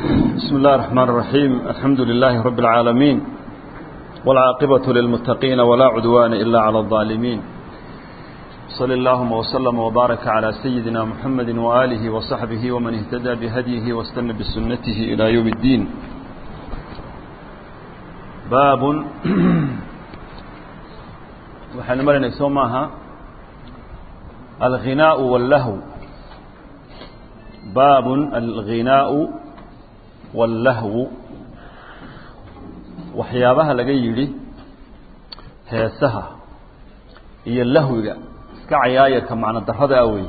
بسم الله الرحمن الرحيم الحمد لله رب العالمين والعاقبة للمتقين ولا عدوان إلا على الظالمين صلى اللهم وسلم وبارك على سيدنا محمد وآله وصحبه ومن اهتدى بهديه واستنى بسنته إلى يوم الدين باب waxaynu marinay soo maaha alghinaau wاllahu baab alghinaau wاllahwu waxyaabaha laga yidhi heesaha iyo lahwiga iska cayaayarka macno darada awey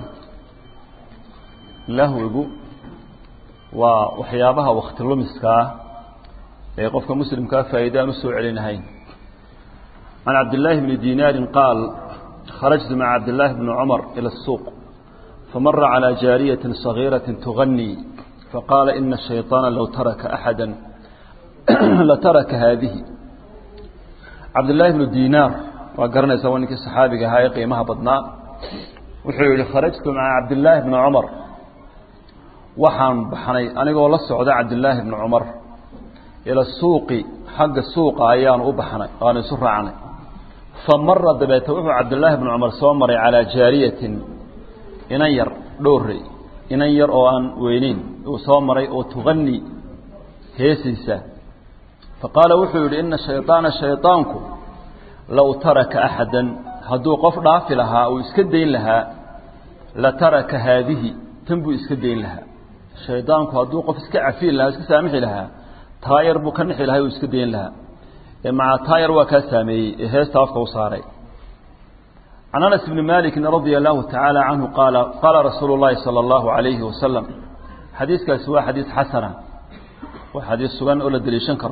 lahwigu waa waxyaabaha wakti lumiskaa ee qofka muslimkaa faa'iida aan usoo celinahayn عن عبد الله بن دينار قال خرجت مع عبد الله بن عمر إلى السوق فمر على جارية صغيرة تغني فقال إن الشيطان لو ترك أحدا لترك هذه عبد الله بن دينار وقرنا سوانك الصحابي هاي قيمها بدناء وحيولي خرجت مع عبد الله بن عمر وحان بحني أنا قول السعودة عبد الله بن عمر إلى السوق حق السوق أيان أبحني قال سر عني فمر دبيت وحو عبد الله بن عمر سومري على جارية إنير دوري إنير أو أن وينين وسومري أو تغني هيسيسا فقال وحو إن الشيطان الشيطانك لو ترك أحدا هدو قف ضاف لها أو يسكدين لها لترك هذه تنبو يسكدين لها الشيطانك هدو قف اسكعفين لها اسكسامح لها taayar buu ka nixi lahay uu iska dayn lahaa maca taayar waa kaa saameeyey ee heesta afka u saaray can anas bni maliki radia allahu tacaala canhu qaala qaala rasuulu llahi sala allahu alayhi wasalam xadiiskaasi waa xadiis xasana waa xadiis sugan oo la deliishan karo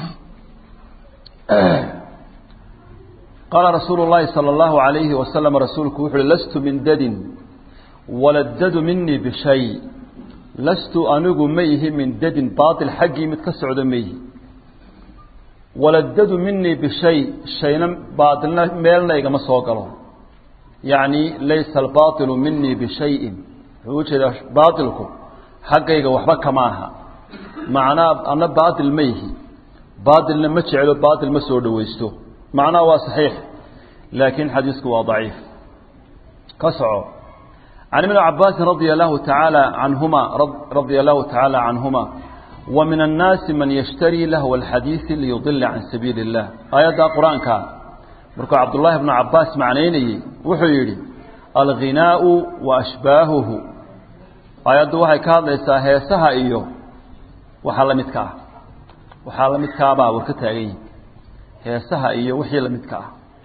qaala rasuulu llahi sala allahu alayhi wasalam rasuulku wuxu uhi lastu min dadin waladdadu minii bishay lastu anigu ma ihi min dadin baail xaggii mid ka socdo ma ihi waladdadu minii bishay shayna baailna meelna igama soo galo yacni laysa albaailu minii bishayin wuxuu ujeedaa baailku xaggayga waxba kama aha macnaa ana baail ma ihi baailna ma jeclo baail ma soo dhawaysto macnaha waa saxiix laakiin xadiisku waa daciif ka soco عن ابن عباس رضي الله تعالى عنهما رضي الله تعالى عنهما ومن الناس من يشتري لهو الحديث ليضل عن سبيل الله آيات القرآن كان مركو عبد الله بن عباس معنيني وحيري الغناء وأشباهه آيات وحي كان ليس هيسها إيو وحال متكا وحال متكا با وركتاقين هيسها إيو وحي متكا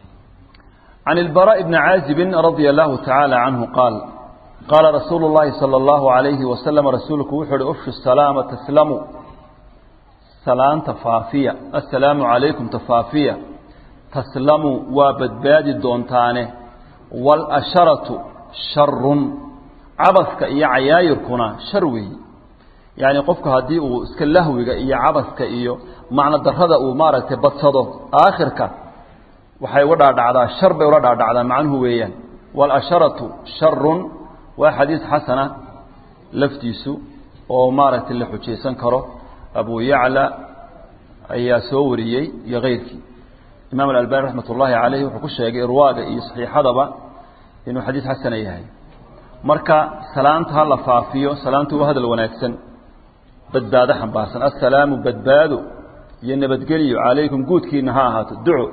عن البراء بن عازب رضي الله تعالى عنه قال قال رسول الله صلى الله عليه وسلم رسولك وحر أفش السلام تسلموا سلام تفافية السلام عليكم تفافية تسلموا وبدباد الدونتانة والأشرة شر عبثك إيا عيايركنا شروي يعني قفك هدي اسكاللهوك إيا عبثك إيا معنى الدرهد أمارة بتصده آخرك waxay uga dhaadhacdaa shar bay uga dhaadhacdaa macnuhu weeyaan waalasharatu sharun waa xadiis xasana laftiisu oo maaragtay la xujaysan karo abu yacla ayaa soo wariyey iyo keyrkii imaam alalbani raxmat ullaahi caleyh wuxuu ku sheegay irwaaga iyo saxiixadaba inuu xadiis xasana yahay marka salaanta ha la faafiyo salaantu waa hadal wanaagsan badbaado xambaarsan assalaamu badbaado iyo nabadgelyo calaykum guudkiina ha ahaato duco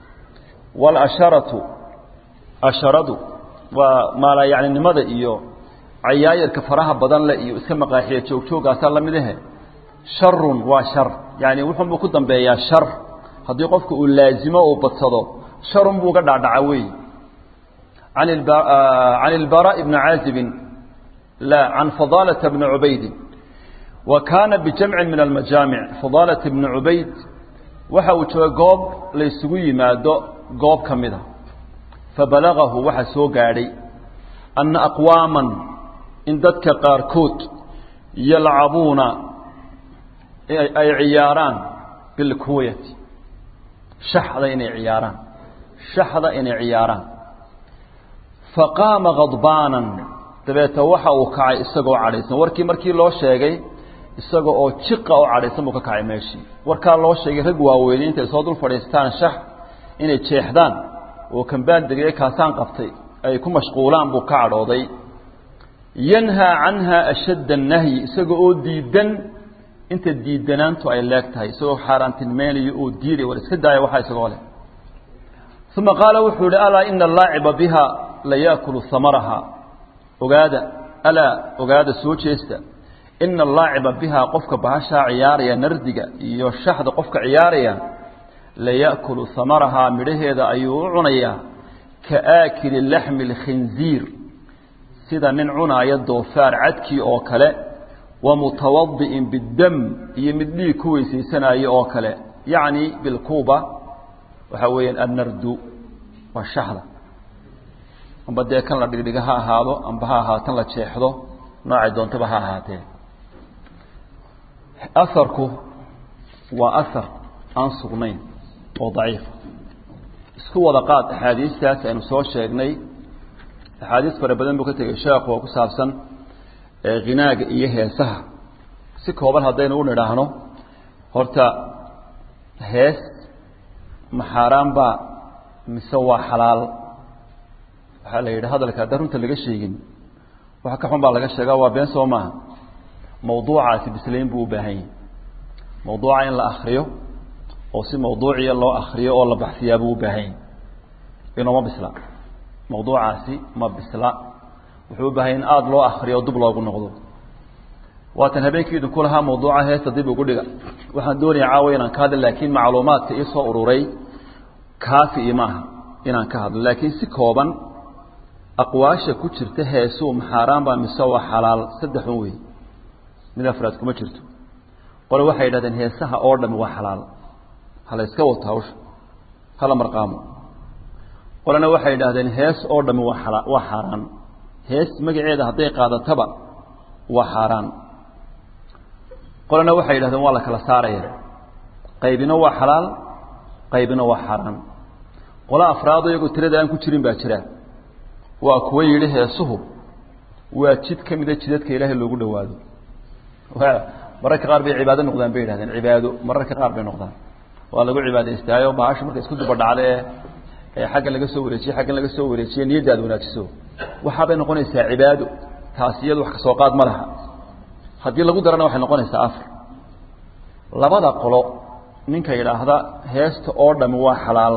walasharatu asharadu waa maalayacninimada iyo cayaayarka faraha badan leh iyo iska maqaaxiya joogjoogaasaa lamid ahe sharun waa shar yani wuxunbuu ku dambeeyaa shar haddii qofka uu laazimo uu badsado sharun buu ga dhacdhaca wey can ilbaraaءi bni caazibin la can fadaalata bni cubaydin wa kaana bijamcin min almajaamic fadaalata bni cubayd waxa uu jooga goob la isugu yimaado goob ka mida fabalagahu waxaa soo gaadhay anna aqwaaman in dadka qaarkood yalcabuuna ay ciyaaraan bilkuwayati shaxda inay ciyaaraan shaxda inay ciyaaraan faqaama khadbaanan dabeeta waxa uu kacay isagoo cadhaysan warkii markii loo sheegay isaga oo jiqa oo cadhaysan buu ka kacay meeshii warkaa loo sheegay rag waaweynay intay soo dul fadhiistaan shax inay jeexdaan oo kambaan degay kaasaan qabtay ay ku mashquulaan buu ka cadhooday yanhaa canha ashadda annahyi isaga oo diidan inta diidanaantu ay leeg tahay isagoo xaaraantilmeynayo oo diiday war iska daaya waxaa isagoo leh uma qaala wuxuu yihi alaa ina allaaciba biha la yaakulu samaraha ogaada alaa ogaada soo jeesta ina allaaciba bihaa qofka bahashaa ciyaaraya nardiga iyo shaxda qofka ciyaaraya la yaakulu samarahaa midhaheeda ayuu u cunayaa ka aakili laxmi اlkhinziir sida nin cunaaya doofaar cadkii oo kale wa mutawadi'in biddam iyo mid dhiig ku weysaysanaayo oo kale yacni bilkuuba waxaa weeyaan annardu waa shaxda amba dee kan la dhigdhiga ha ahaado amba ha ahaatan la jeexdo noocay doontaba ha ahaatee aharku waa ahar aan sugnayn oo daciifa isku wada qaad axaadiistaas aynu soo sheegnay axaadiis fara badan buu ka tegey sheekhu oo ku saabsan hinaaga iyo heesaha si kooban haddaynu u nidhaahno horta hees ma xaaraan baa mise waa xalaal waxaa la yidhi hadalka haddaan runta laga sheegin wax ka xun baa laga sheegaa waa been soo maaha mawduucaasi bislayn buu u baahan yahay mawduuca in la akriyo oo si mawduuciya loo akriyo oo la baxsiyaa buu u baahan yahay inooma bisla mawduucaasi ma bisla wuxuu u baahanya in aada loo akriyo o dub loogu noqdo waatan habeenkii idinku lahaa mawduuca heesta dib ugu dhiga waxaan doonaya caawa inaan ka hadla laakiin macluumaadka ii soo ururay kaafi iyo maaha inaan ka hadlo laakiin si kooban aqwaasha ku jirta heesuu maxaaraan baa mise waa xalaal saddexun wey mid afraad kuma jirto qole waxay yidhahdeen heesaha oo dhami waa xalaal hala iska wato hawsha hala marqaamo qolena waxay yidhahdeen hees oo dhami waa ala waa xaaraan hees magaceeda hadday qaadataba waa xaaraan qolena waxay yidhahdeen waa la kala saaraya qaybina waa xalaal qaybina waa xaaraan qola afraado iyagoo tirada aan ku jirin baa jira waa kuwa yidhi heesuhu waa jid ka mida jidadka ilaahay loogu dhawaado mararka qaar bay cibaado noqdaan bay yidhahdeen cibaado mararka qaar bay noqdaan waa lagu cibaadaystaayo bahasha marka isku duba dhacda ee xagga laga soo wareejiye xaggan laga soo wareejiye niyadda aad wanaajiso waxaabay noqonaysaa cibaado taas iyadu wax kasoo qaad ma laha haddii lagu darana waxay noqonaysaa afar labada qolo ninka yidhaahda heesta oo dhami waa xalaal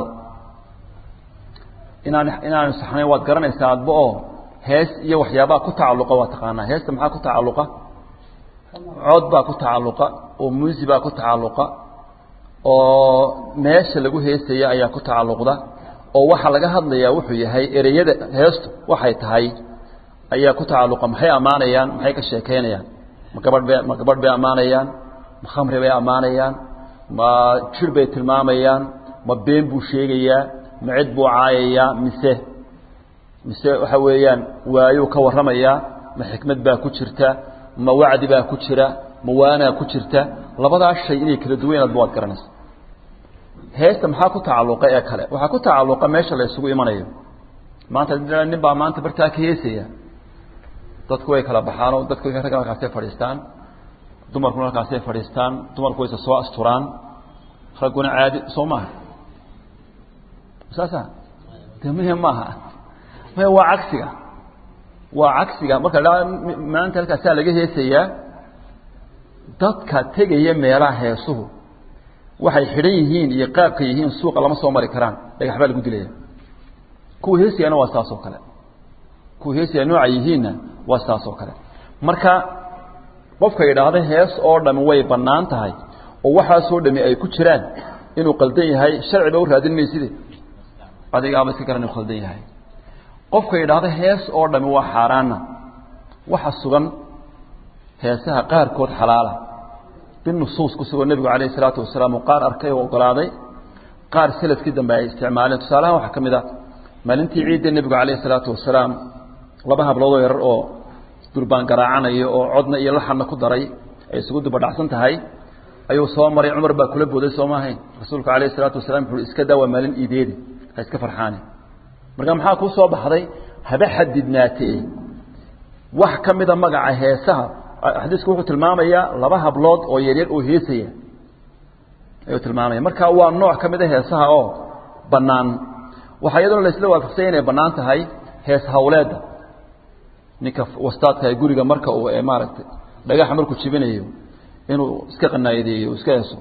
inaan inaanu saxnayn waad garanaysaa adba oo hees iyo waxyaabaha ku tacalluqa waa taqaanaa heesta maxaa ku tacalluqa cod baa ku tacalluqa oo muusi baa ku tacalluqa oo meesha lagu heesaya ayaa ku tacalluqda oo waxaa laga hadlayaa wuxuu yahay ereyada heestu waxay tahay ayaa ku tacalluqa maxay ammaanayaan maxay ka sheekeynayaan ma gabadh bay ma gabadh bay ammaanayaan ma khamri bay ammaanayaan ma jir bay tilmaamayaan ma been buu sheegayaa ma cid buu caayayaa mise mise waxa weeyaan waayuu ka warramayaa ma xikmad baa ku jirta ma wacdi baa ku jira ma waanaa ku jirta labadaas shay inay kala duwan adba waad garanaysa heesta maxaa ku tacalluqa ee kale waxaa ku tacalluqa meesha la isugu imanayo maanta nin baa maanta bartaa ka heesaya dadku way kala baxaanoo dadku ragga halkaasay fadhiistaan dumarkuna halkaasay fadhiistaan dumarku wayse soo asturaan ragguna caadi soo maaha saasa de muhim maaha maya waa cagsiga waa cagsiga marka la maanta halkaasaa laga heesayaa dadka tegaya meelaha heesuhu waxay xidhan yihiin iyo qaabka yihiin suuqa lama soo mari karaan dhagax baa lagu dilaya kuwa heesayana waa saas oo kale kuwa heesaya nooca yihiinna waa saas oo kale marka qofka yidhaahda hees oo dhami way bannaan tahay oo waxaasoo dhami ay ku jiraan inuu qaldan yahay sharciba u raadin mayside adigaaba iska garan inuu khaldan yahay qofka yidhaahda hees oo dhami waa xaaraanna waxa sugan heesaha qaarkood xalaala binusuus ku sugan nebigu calayh isalaatu wasalaam uu qaar arkay oo ogolaaday qaar salafkii dambe ay isticmaaleen tusaalahaan waxaa ka mid ah maalintii ciidda nebigu calayh isalaatu wasalaam laba habloodoo yarar oo durbaan garaacanayo oo codna iyo laxanna ku daray ay isugu dubadhacsan tahay ayuu soo maray cumar baa kula booday soo maahayn rasuulku calayh isalaatu wasalaam wuxuu iska daa waa maalin iideedi ha iska farxaani marka maxaa kuu soo baxday haba xadidnaatee wax ka mida magaca heesaha xadiisku wuxuu tilmaamayaa laba hablood oo yaryar oo heesaya ayuu tilmaamaya marka waa nooc ka mid a heesaha oo bannaan waxaa iyaduna laisla waafaqsanya inay bannaan tahay hees hawleedda ninka wastaadka ee guriga marka uu maaragtay dhagaxa markuu jibinayo inuu iska qanaayadeeyo iska heeso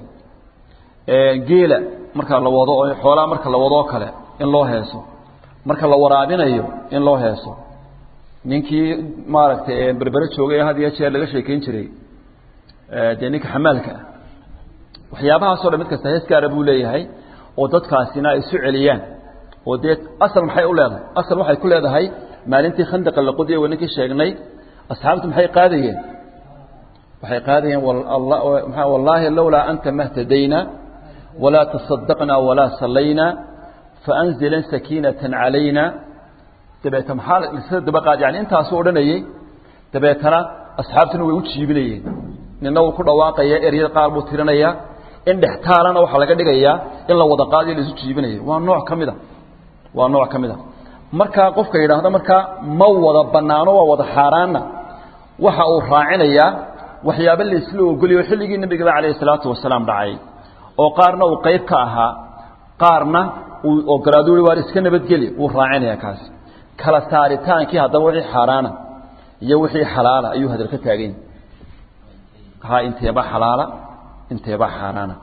geela marka la wado oo xoolaha marka la wadoo kale in loo heeso marka la waraabinayo in loo heeso ninkii maaragtay berbere joogay had iyo jeer laga sheekeyn jiray dee ninka xamaalka ah waxyaabahaasoo dhan mid kasta hees gaara buu leeyahay oo dadkaasina ay isu celiyaan oo dee asal maxay u leedahay asal waxay ku leedahay maalintii khandaqa la qodiya wa ninkii sheegnay asxaabtu maxay qaadayeen waxay qaadayeen wallaahi lowlaa anta mahtadayna walaa tasadaqna walaa sallayna faanzilan sakiinatan calayna dabeeta maxaa sida daba qaad yani intaasuu odhanayey dabeetana asxaabtuna way u jiibinayeen nina wuu ku dhawaaqaya eryada qaar buu tirinayaa in dhextaalana waxaa laga dhigayaa in la wada qaadiyo laisu jiibinayo waa nooc ka mid a waa nooc ka mid a markaa qofka yidhaahdo markaa ma wada banaano waa wada xaaraanna waxa uu raacinayaa waxyaabo laisla ogoliyo xilligii nebigaba calayhi salaatu wasalaam dhacay oo qaarna uu qayb ka ahaa qaarna uu ogolaado ui waar iska nabadgeli wuu raacinaya kaasi kala saaritaankii haddaba wixii xaaraana iyo wixii xalaala ayuu hadal ka taagan ha inteeba xalaala inteeba xaaraana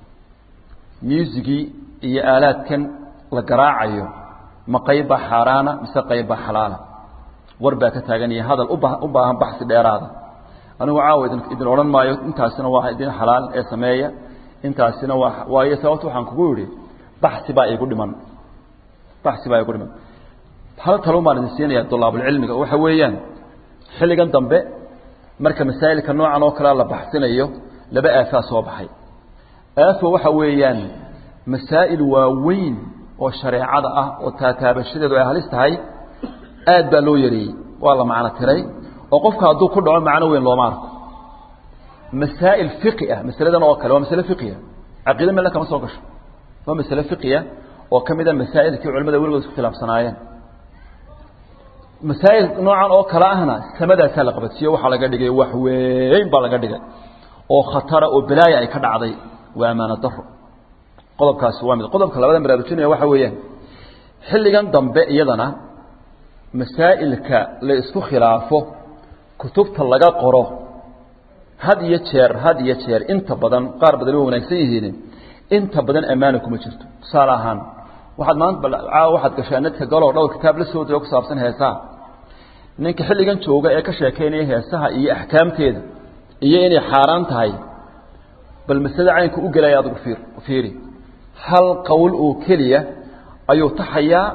muusigii iyo aalaadkan la garaacayo ma qaybbaa xaaraana mise qaybbaa xalaala war baa ka taaganaya hadal uba u baahan baxsi dheeraada anigu caawa idin odhan maayo intaasina waa idin xalaal ee sameeya intaasina waa waayo sababta waxaan kugu yidhi baxsi baa igu dhiman baxsi baa igu dhiman hal talon baan idin siinaya dulaabulcilmiga waxa weeyaan xilligan dambe marka masaa'ilka noocan oo kalea la baxsinayo laba aafaa soo baxay aafo waxa weeyaan masaa'il waaweyn oo shareecada ah oo taataabashadeedu ay halis tahay aad baa loo yareeyey waa la macno tiray oo qofka hadduu ku dhaco macno weyn looma arko masaa'il fiqi ah masaladan oo kale waa masale fiqiya caqiida meel kama soo gasho waa masale fiqiya oo ka mid a masaa'ilkii culimada weligood isku khilaafsanaayeen masaa'il noocan oo kale ahna samadaasaa la qabadsiiyo waxaa laga dhigay wax weyn baa laga dhigay oo khatara oo balaaya ay ka dhacday waa amaano daro qodobkaasi waa mid qodobka labada baraarujinaya waxa weeyaan xilligan dambe iyadana masaa'ilka la isku khilaafo kutubta laga qoro had iyo jeer had iyo jeer inta badan qaar badan waa wanaagsan yihiin inta badan ammaana kuma jirto tusaale ahaan waxaad maanta caawa waxaad gashaa nadka galoo dhowr kitaab la soo diro ku saabsan heesaha ninka xilligan jooga ee ka sheekaynaya heesaha iyo axkaamteeda iyo inay xaaraan tahay bal masale caynka u gelaya adigu fiir fiiri hal qowl oo keliya ayuu taxayaa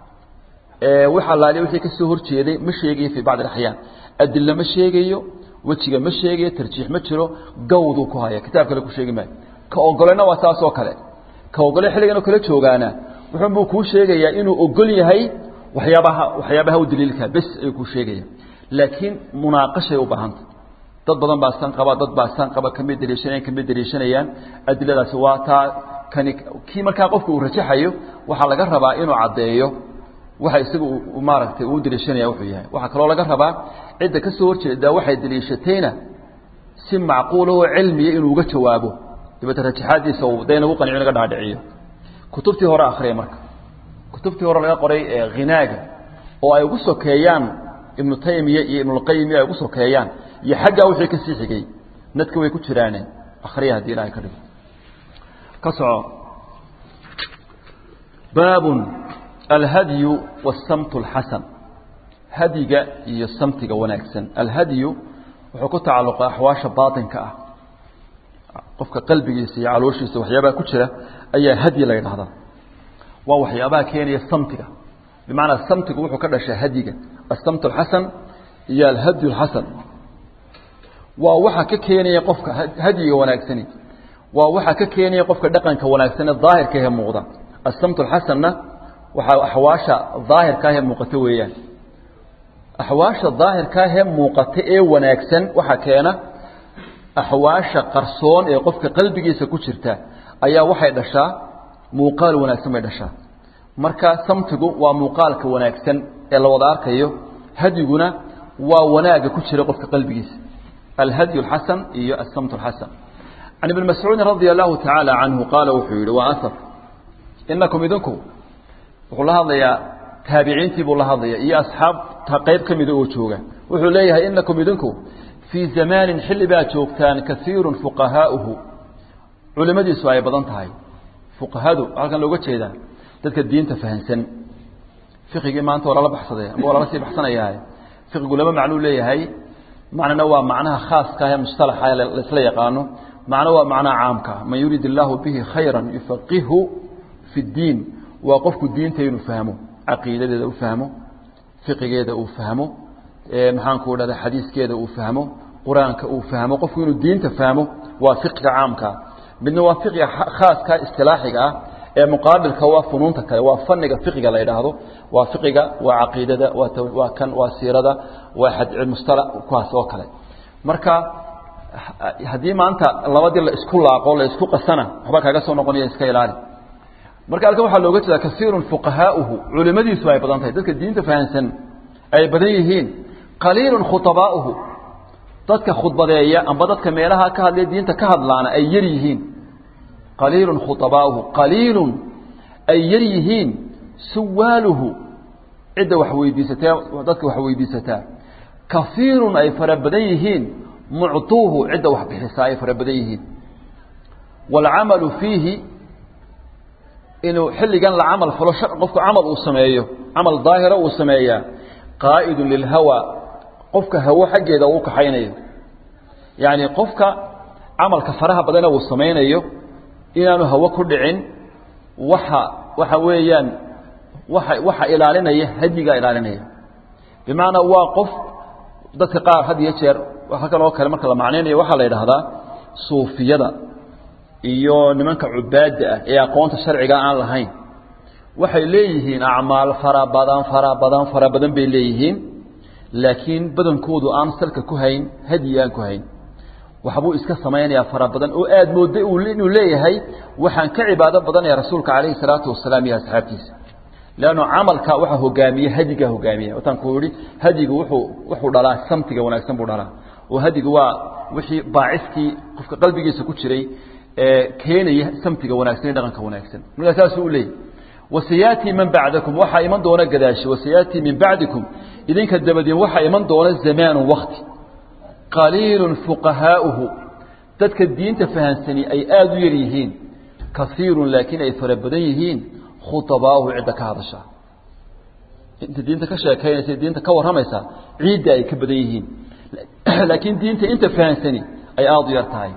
wax allaale wixii ka soo horjeeday ma sheegayo fii bacdi alaxyaan adilla ma sheegayo wejiga ma sheegayo tarjiix ma jiro gawduu ku haya kitaab kale ku sheegi maayo ka ogolena waa saas oo kale ka ogole xilligan oo kale joogaana wuxuunbuu kuu sheegayaa inuu ogol yahay waxyaabaha waxyaabaha u daliilka bes ayuu kuu sheegaya laakiin munaaqashay u baahanta dad badan baa san qaba dad baa san qaba kamid daliishanayaan kamid daliishanayaan adiladaasi waa taa kani kii markaa qofka uu rajaxayo waxaa laga rabaa inuu caddeeyo waxa isaga maaragtay uu daliishanaya wuxuu yahay waxaa kaloo laga rabaa cidda ka soo horjeeda waxay daliishatayna si macquulahoo cilmiya inuu uga jawaabo dabeete rajaxaadiisa uu dee nagu qanciyo naga dhaadhiciyo kutubtii hore akhriya marka kutubtii hore laga qoray ee ghinaaga oo ay ugu sokeeyaan ibnu taymiya iyo ibnulqayim ay ugu sokeeyaan iyo xaggaa wixii ka sii xigay nadka way ku jiraane akhriya haddii ilahay ka dhigo ka soco baabun alhadyu wasamtu alxasan hadyiga iyo samtiga wanaagsan alhadyu wuxuu ku tacalluqa axwaasha baatinka ah qofka qalbigiisa iyo calooshiisa waxyaabaha ku jira ayaa hadyi la yidhahdaa waa waxyaabaha keenaya samtiga bimacnaa samtigu wuxuu ka dhashaa hadyiga asamt alxasan iyo alhadyu alxasan waa waxa ka keenaya qofka hadyiga wanaagsani waa waxa ka keenaya qofka dhaqanka wanaagsanee daahirka ahee muuqda asamt alxasanna waxaa axwaasha daahirka ahee muuqata weeyaan axwaasha daahirka ahee muuqata ee wanaagsan waxaa keena axwaasha qarsoon ee qofka qalbigiisa ku jirta ayaa waxay dhashaa muuqaal wanaagsan bay dhashaa marka samtigu waa muuqaalka wanaagsan ee la wada arkayo hadyiguna waa wanaaga ku jira qofka qalbigiisa alhadyu اlxasan iyo asamt اlxasan can ibni mascuudin radia allahu tacaala canhu qaala wuxuu yihi waa asar inakum idinku wuxuu la hadlayaa taabiciintii buu la hadlaya iyo asxaabta qayb ka mida oo jooga wuxuu leeyahay inakum idinku fii zamaanin xilli baa joogtaan kaiiru fuqahaauhu culimadiisu ay badan tahay fuqahadu halkan looga jeedaa dadka diinta fahansan fiqigii maanta waa lala baxsaday ama waa lala sii baxsanayaa fiqigu laba macnuu leeyahay macnana waa macnaha khaaska ee mustalaxa ee laisla yaqaano macno waa macnaha caamka man yurid illaahu bihi khayra yufaqihu fi ddiin waa qofku diinta inuu fahmo caqiidadeeda u fahmo fiqigeeda uu fahmo maxaanku dhahda xadiiskeeda uu fahmo qur-aanka uu fahmo qofku inuu diinta fahmo waa fiqiga caamkaa midna waa fiqiga khaaska istilaaxiga ah ee muqaabilka waa funuunta kale waa faniga fiqiga la yidhaahdo waa fiqiga waa caqiidada waa kan waa siirada waa mustala kuwaas oo kale marka haddii maanta labadii la isku laaqo la isku qasana waxba kaaga soo noqonaya iska ilaali marka halkan waxaa looga jeeda kaiirun fuqahaauhu culimadiisu ay badan tahay dadka diinta fahansan ay badan yihiin qaliilun khutabaauhu dadka khudbadeeya amba dadka meelaha ka hadlaya diinta ka hadlaana ay yar yihiin qaliilun khutabaauhu qaliilun ay yar yihiin suwaaluhu cidda wax weydiisatee dadka wax weydiisataa kaiirun ay fara badan yihiin mucطuuhu cidda wax bixisaa ay fara badan yihiin wاlcamalu fiihi inuu xilligan la camal falo qofku camal uu sameeyo camal daahira uu sameeyaa qaa'idu lilhawa qofka hawo xaggeeda uu kaxaynayo yacni qofka camalka faraha badana uu samaynayo inaanu hawo ku dhicin waxa waxa weeyaan waxa waxa ilaalinaya hadyigaa ilaalinaya bimacnaa waa qof dadka qaar had iyo jeer halkan oo kale marka la macnaynayo waxaa la yidhaahdaa suufiyada iyo nimanka cubaadda ah ee aqoonta sharciga aan lahayn waxay leeyihiin acmaal fara badan fara badan fara badan bay leeyihiin laakiin badankoodu aan salka ku hayn hadyi aan ku hayn waxbuu iska samaynayaa fara badan oo aad moodda inuu leeyahay waxaan ka cibaado badanaya rasuulka calayhi salaatu wasalaam iyo asxaabtiisa leanno camalka waxaa hogaamiye hadigaa hogaamiya wataan ku yihi hadigu wuxuu wuxuu dhalaa samtiga wanaagsan buu dhalaa oo hadigu waa wixii baaciskii qofka qalbigiisa ku jiray ee keenaya samtiga wanaagsan iyo dhaqanka wanaagsan markaa saasuu u leeyahy wasayaatii man bacdakum waxaa iman doona gadaashi wasayaatii min bacdikum idinka dabadiin waxaa iman doona zamaanu wakti qaliilun fuqahaauhu dadka diinta fahansani ay aada u yar yihiin kaiirun laakiin ay fara badan yihiin khutabaauhu cidda ka hadasha inta diinta ka sheekaynaysa diinta ka warramaysa ciidda ay ka badan yihiin laakiin diinta inta fahansani ay aada u yar tahay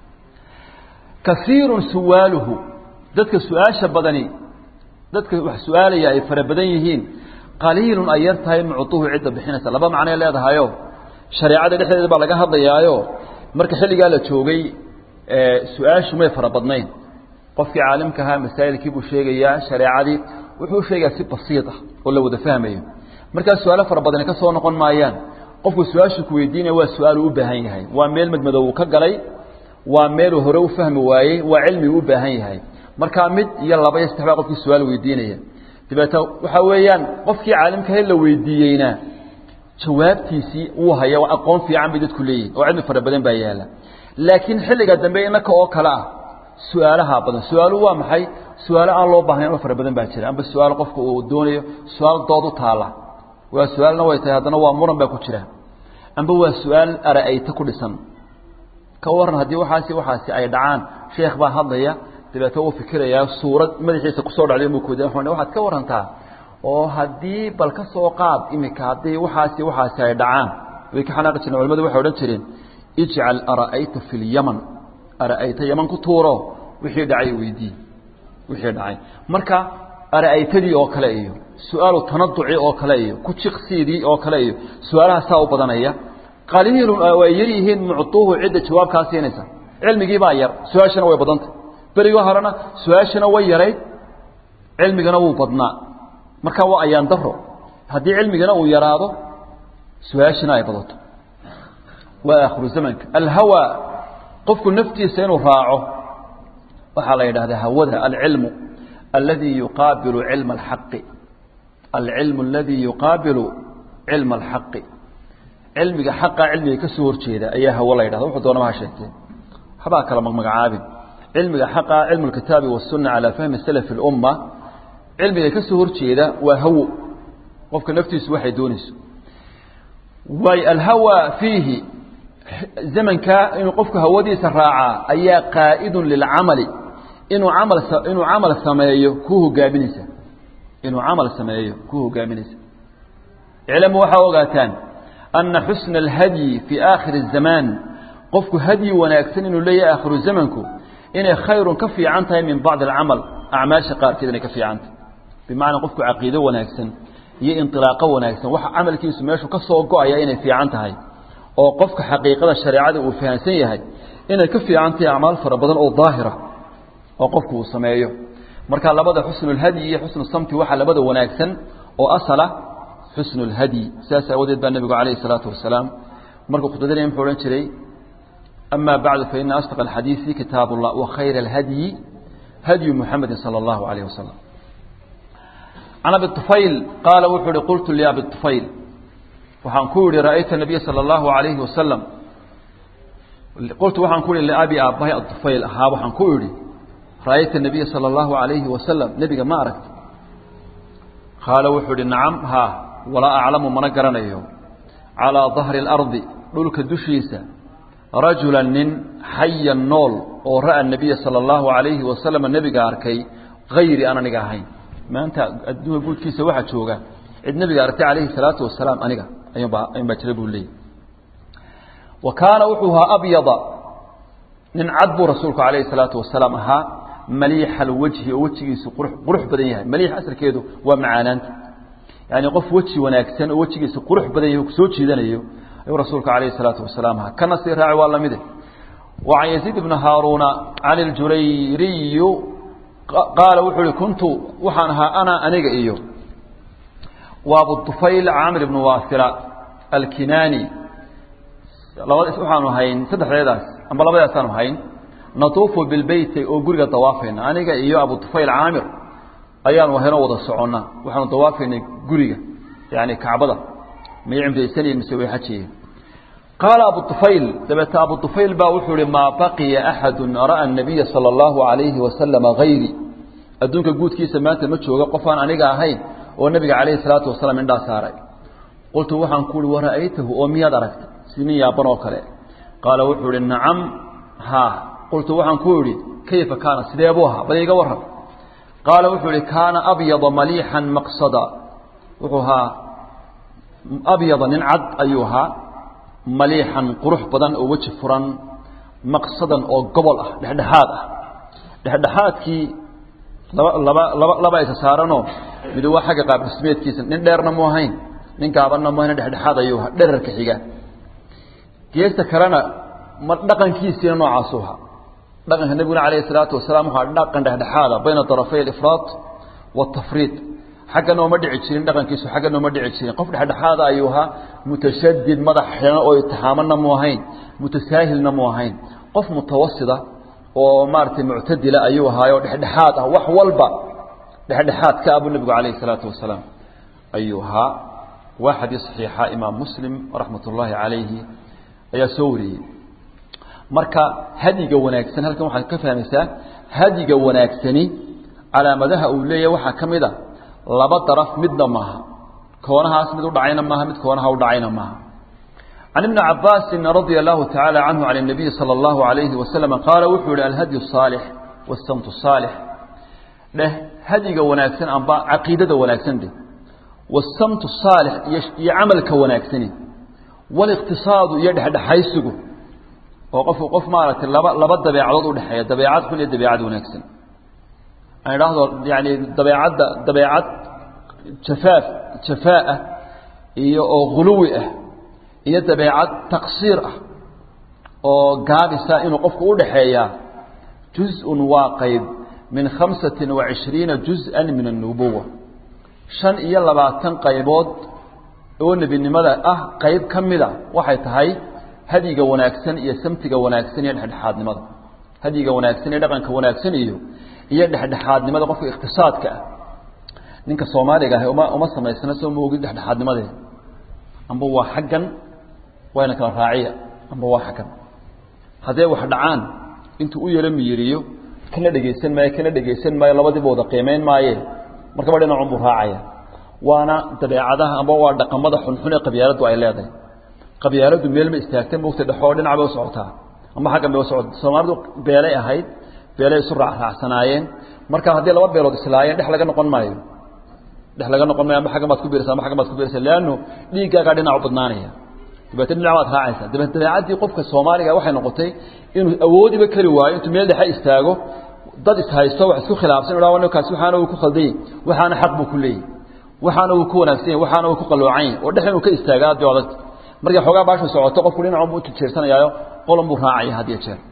kaiirun suwaaluhu dadka su-aasha badani dadka wax su-aalaya ay fara badan yihiin qaliilun ay yar tahay mucuuhu cidda bixinaysa laba macnay leedahayo shareecada dhexdeeda baa laga hadlayaayo marka xilligaa la joogay su-aashu may fara badnayn qofkii caalimka ahaa masaa'ilkii buu sheegayaa shareecadii wuxuu sheegayaa si basiid ah oo la wada fahmayo markaa su-aalo fara badani ka soo noqon maayaan qofku su-aashu ku weydiinaya waa su-aal uu u baahan yahay waa meel madmadow uu ka galay waa meeluu hore u fahmi waayey waa cilmi uu u baahan yahay markaa mid iyo laba iyo saddex baa qofkii su-aal weydiinaya dabeeta waxaa weeyaan qofkii caalimkahe la weydiiyeyna jawaabtiisii uu haya waa aqoon fiican bay dadku leeyihin oo cilmi fara badan baa yaala laakiin xilliga dambe inaka oo kale ah su-aalaha badan su-aaluhu waa maxay su-aalo aan loo baahnayn oo fara badan baa jira amba su-aal qofka uu doonayo su-aal dood u taala waa su-aalna way tahay haddana waa muran baa ku jira amba waa su-aal ara-ayta ku dhisan ka waran haddii waxaasi waxaasi ay dhacaan sheekh baa hadlaya dabeeta uu fikirayaa suurad madaxiisa kusoo dhacday mukd waxaad ka warantaa oo haddii bal ka soo qaad imika haddii waxaasi waxaasi ay dhacaan way ka xanaaqi jireen culamadu waxay odhan jireen ijcal ara'ayta fi lyaman ara'ayta yaman ku tuuro wixii dhacay weydii wixii dhacay marka ara'aytadii oo kale iyo su-aalu tanaduci oo kale iyo ku jiqsiidii oo kale iyo su-aalaha saa u badanaya qaliilun way yar yihiin muctuuhu cidda jawaabkaa siinaysa cilmigii baa yar su-aashana way badantay berigii horena su-aashana way yarayd cilmigana wuu badnaa marka waa ayaan daro haddii cilmigana uu yaraado su-aashana ay badato waa aakhiru zamanka alhawa qofku naftiisa inuu raaco waxaa la yidhahdaa hawada alcilmu aladi yuqaabilu cilma alxaqi alcilmu aladi yuqaabilu cilma alxaqi cilmiga xaqa cilmiga ka soo horjeeda ayaa hawo la yidhahda wuxuu doonama ha sheegtee waxbaa kala magmagacaabin cilmiga xaqa cilmu lkitaabi wasunna calaa fahmi salafi اlumma cilmiga ka soo horjeeda waa hawo qofka naftiisu waxay doonayso waay alhawa fiihi zamankaa inuu qofku hawadiisa raacaa ayaa qaa'idun lilcamali inuu camal inuu camal sameeyo ku hogaaminaysa inuu camal sameeyo ku hogaaminaysa iclamu waxaa ogaataan ana xusna alhadyi fii aakhiri الzamaan qofku hadyi wanaagsan inuu leeyahay aakhiru zamanku inay khayrun ka fiican tahay min bacdi alcamal acmaasha qaarkeed inay ka fiican tahay bimacnaa qofku caqiido wanaagsan iyo inilaaqo wanaagsan waxa camalkiisu meeshu ka soo go-aya inay fiican tahay oo qofka xaqiiqada shareecada uu fahamsan yahay inay ka fiican tahay acmaal fara badan oo daahira oo qofku uu sameeyo marka labada xusnulhadyi iyo xusnu samti waxaa labada wanaagsan oo asala xusnulhadyi sidaas aawadeed baa nebigu calayhi salaatu wasalaam markuu khudbadinaya muxuu odhan jiray ama bacdu faina asdaq alxadiisi kitaab ullah wa khayra alhadyi hadyu muxamedi sala allahu alayh wasalam can abi طufayl qaala wuxuu uhi qultu liabi طufayl waxaan ku yihi ra'ayta nabiya salى اllahu alayhi wasalam qultu waxaan ku ihi liabi aabbahay aطufayl ahaa waxaan ku idhi ra'ayta nabiya salى اllahu alayhi wasalam nebiga ma aragta qaala wuxuu ihi nacam haa walaa aclamu mana garanayo calىa dahri اlardi dhulka dushiisa rajula nin xayan nool oo ra'a nabiya salى اllahu alayhi wasalam nebiga arkay hayri aan aniga ahayn maanta adduunka guudkiisa waxaa jooga cid nebiga aragtay calayhi salaatu wasalaam aniga ayuunbaa ayun baa jira buu leeyay wa kaana wuxuu ahaa abyada nin cad buu rasuulku calayhi salaatu wasalaam ahaa maliixa alwajhi oo wejigiisu qurux qurux badan yahay maliix asalkeedu waa macaanaanta yaani qof weji wanaagsan oo wejigiisa qurux badan yahay kusoo jiidanayo ayuu rasuulku calayhi salaatu wasalaam ahaa kana sii raaci waa lamide wa can yaziid ibni haaruuna can iljurayriyu qaala wuxuu uhi kuntu waxaan ahaa ana aniga iyo wa abutufayl camr ibnu waasila alkinaani labada waxaanu hayn saddexdeedaas amba labadaasaanu hayn natuufu bilbeyti oo guriga dawaafayna aniga iyo abutufayl caamir ayaanu haynoo wada soconna waxaanu dawaafaynay guriga yani kacbada may cimraysanayeen mise way xajiyeen qaala abu طufayl dabeete abu طufayl baa wuxuu ihi maa baqiya axadu ra'a الnabiya salى اllahu عalayhi wasalama hayri adduunka guudkiisa maanta ma jooga qofaan aniga ahayn oo nebiga calayhi الsalaatu wasalaam indhaa saaray qultu waxaan ku uhi wara'aytahu oo miyaad aragtay si nin yaaban oo kale qaala wuxuu ihi nacam haa qultu waxaan ku idhi kayfa kaana sidee buu ahaa bal iga warran qaala wuxuu ihi kaana abyada maliixan maqsada wuxuu ahaa abyada nin cad ayuu ahaa maliixan qurux badan oo weji furan maqsadan oo gobol ah dhexdhexaad ah dhexdhexaadkii laba laba laba laba isa saaranoo mid waa xagga qaab dhismeedkiisa nin dheerna mu ahayn nin gaabanna mu ahayn dhexdhexaad ayuu ahaa dherarka xiga geesta kalena ma dhaqankiisiina noocaasuu ahaa dhaqanka nebiguna calayhi salaatu wasalaam waxaa dhaqan dhexdhexaada bayna darafay alifraad waatafriid xaggana uma dhici jirin dhaqankiisu xaggana uma dhici jirin qof dhexdhexaada ayuu ahaa mutashadid madax xiran oo itixaamanna mu ahayn mutasaahilna mu ahayn qof mutawasida oo maaragtay muctadila ayuu ahaayo dhexdhexaad ah wax walba dhexdhexaad ka abuu nebigu calayhi salaatu wasalaam ayuu ahaa waa xadiis saxiixa imaam muslim raxmat ullaahi calayhi ayaa soo wariyey marka hadiga wanaagsan halkan waxaad ka fahmaysaa hadiga wanaagsani calaamadaha uu leeyahay waxaa ka mid a laba daraf midna maaha koonahaas mid u dhacayna maaha mid koonaha u dhacayna maaha can ibni cabaasin radia allahu tacaala canhu can الnabiyi salى اllahu alayhi wasalam qaala wuxuu yihi alhadyu الصaalix wasamtu الصaalix dheh hadiga wanaagsan amba caqiidada wanaagsan de wasamtu الصaalix iyo iyo camalka wanaagsani wاliqtisaadu iyo dhexdhexaysigu oo qofku qof maaragtay laba laba dabeecadood udhexeeya dabeecad xun iyo dabeecad wanaagsan aan idhaahdo yani dabeecadda dabeecad jafaaf jafaa-ah iyo oo huluwi ah iyo dabeecad taqsiir ah oo gaabisa inuu qofku udhaxeeyaa juz-un waa qayb min khamsatin wa cishriina juz-an min annubuwa shan iyo labaatan qaybood oo nebinimada ah qayb ka mida waxay tahay hadiga wanaagsan iyo samtiga wanaagsan iyo dhexdhexaadnimada hadiga wanaagsan iyo dhaqanka wanaagsan iyo iyo dhexdhexaadnimada qofka iqtisaadka ah ninka soomaaliga ah uma uma samaysna soo maogid dhexdhexaadnimadeeda amba waa xaggan waa ina kala raaciya amba waa xakan haddee wax dhacaan intuu u yaro miyiriyo kana dhegaysan maayo kana dhegaysan maayo labadiiba wada qiimayn maaye markaba dhinacun buu raacaya waana dabeecadaha amba waa dhaqamada xunxun ee qabyaaladdu ay leedahay qabyaaladdu meel ma istaagta mogta dhexoo dhinac bay u socotaa ama xaggan bay u socota soomaalidu beelay ahayd beelay isu raacraacsanaayeen marka haddii laba beelood islaayeen dhex laga noqon maayo dhex laga noqon maayo ama xaggan baad ku biiraysa ama xaggan baad ku biiraysa leanno dhiiggaagaa dhinac u badnaanaya dabeetna dhinac baad raacaysaa dabeet dabeecaddii qofka soomaaliga waxay noqotay inuu awoodiba keli waayo intuu meel dhexe istaago dad ishaysto wax isku khilaafsan idhaa ninkaasi waxaana uu ku khaldanyay waxaana xaq buu ku leeyahy waxaana uu ku wanaagsan yahy waxaana uu ku qaloocan yahy oo dhex inuu ka istaaga aad bay adagta markay xoogaa baashu socoto qofku dhinacun buu ujeersanayaayo qolan buu raacaya had iyo jeer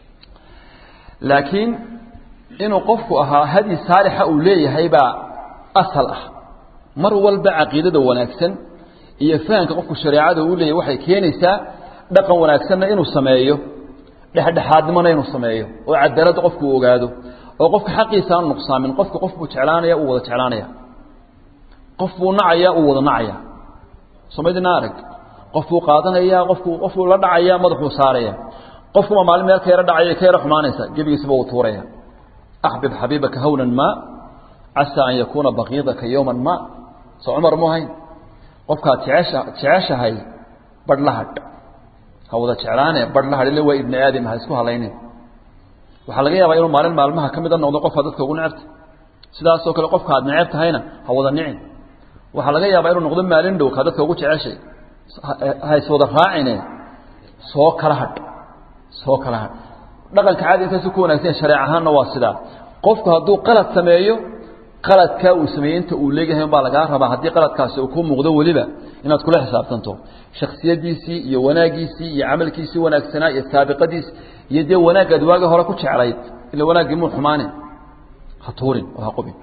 laakiin inuu qofku ahaa hadyi saalixa uu leeyahay baa asal ah mar walba caqiidada wanaagsan iyo fahamka qofku shareecada uu leeyahay waxay keenaysaa dhaqan wanaagsanna inuu sameeyo dhexdhexaadnimona inuu sameeyo oo cadaaladda qofku uu ogaado oo qofka xaqiisa aan nuqsaamin qofka qof buu jeclaanaya uu wada jeclaanaya qof buu nacaya uu wada nacaya somaydina arag qof buu qaadanaya qofku qofbuu la dhacaya madaxuu saaraya qofkuma maalin meel ka yaro dhacaya ka yaro xumaanaysa gebigiisaba uu tuuraya axbib xabiibaka hawnan ma casaa an yakuuna baqiidaka yowman ma soo cumar mu hayn qofkaad jecesha jeceshahay badh la hadh ha wada jeclaane badh la hadh ille waa ibni aadam ha isku halaynin waxaa laga yaabaa inuu maalin maalmaha ka mida noqdo qofka dadka ugu necebta sidaasoo kale qofka aad neceb tahayna ha wada nicin waxaa laga yaabaa inuu noqdo maalin dhow ka dadka ugu jeceshay ha iswada raacine soo kala hadh soo kala hadh dhaqanka caadi intaasu ku wanagsan shareec ahaanna waa sidaa qofku hadduu qalad sameeyo qaladkaa uu sameeyey inta uu leeyahay baa lagaa rabaa haddii qaladkaasi uu ku muuqdo weliba inaad kula xisaabtanto shaksiyadiisii iyo wanaagiisii iyo camalkiisii wanaagsanaa iyo saabiqadiis iyo dee wanaaggaad waagi hore ku jeclayd ila wanaaggii muu xumaanin ha tuurin oo ha qubin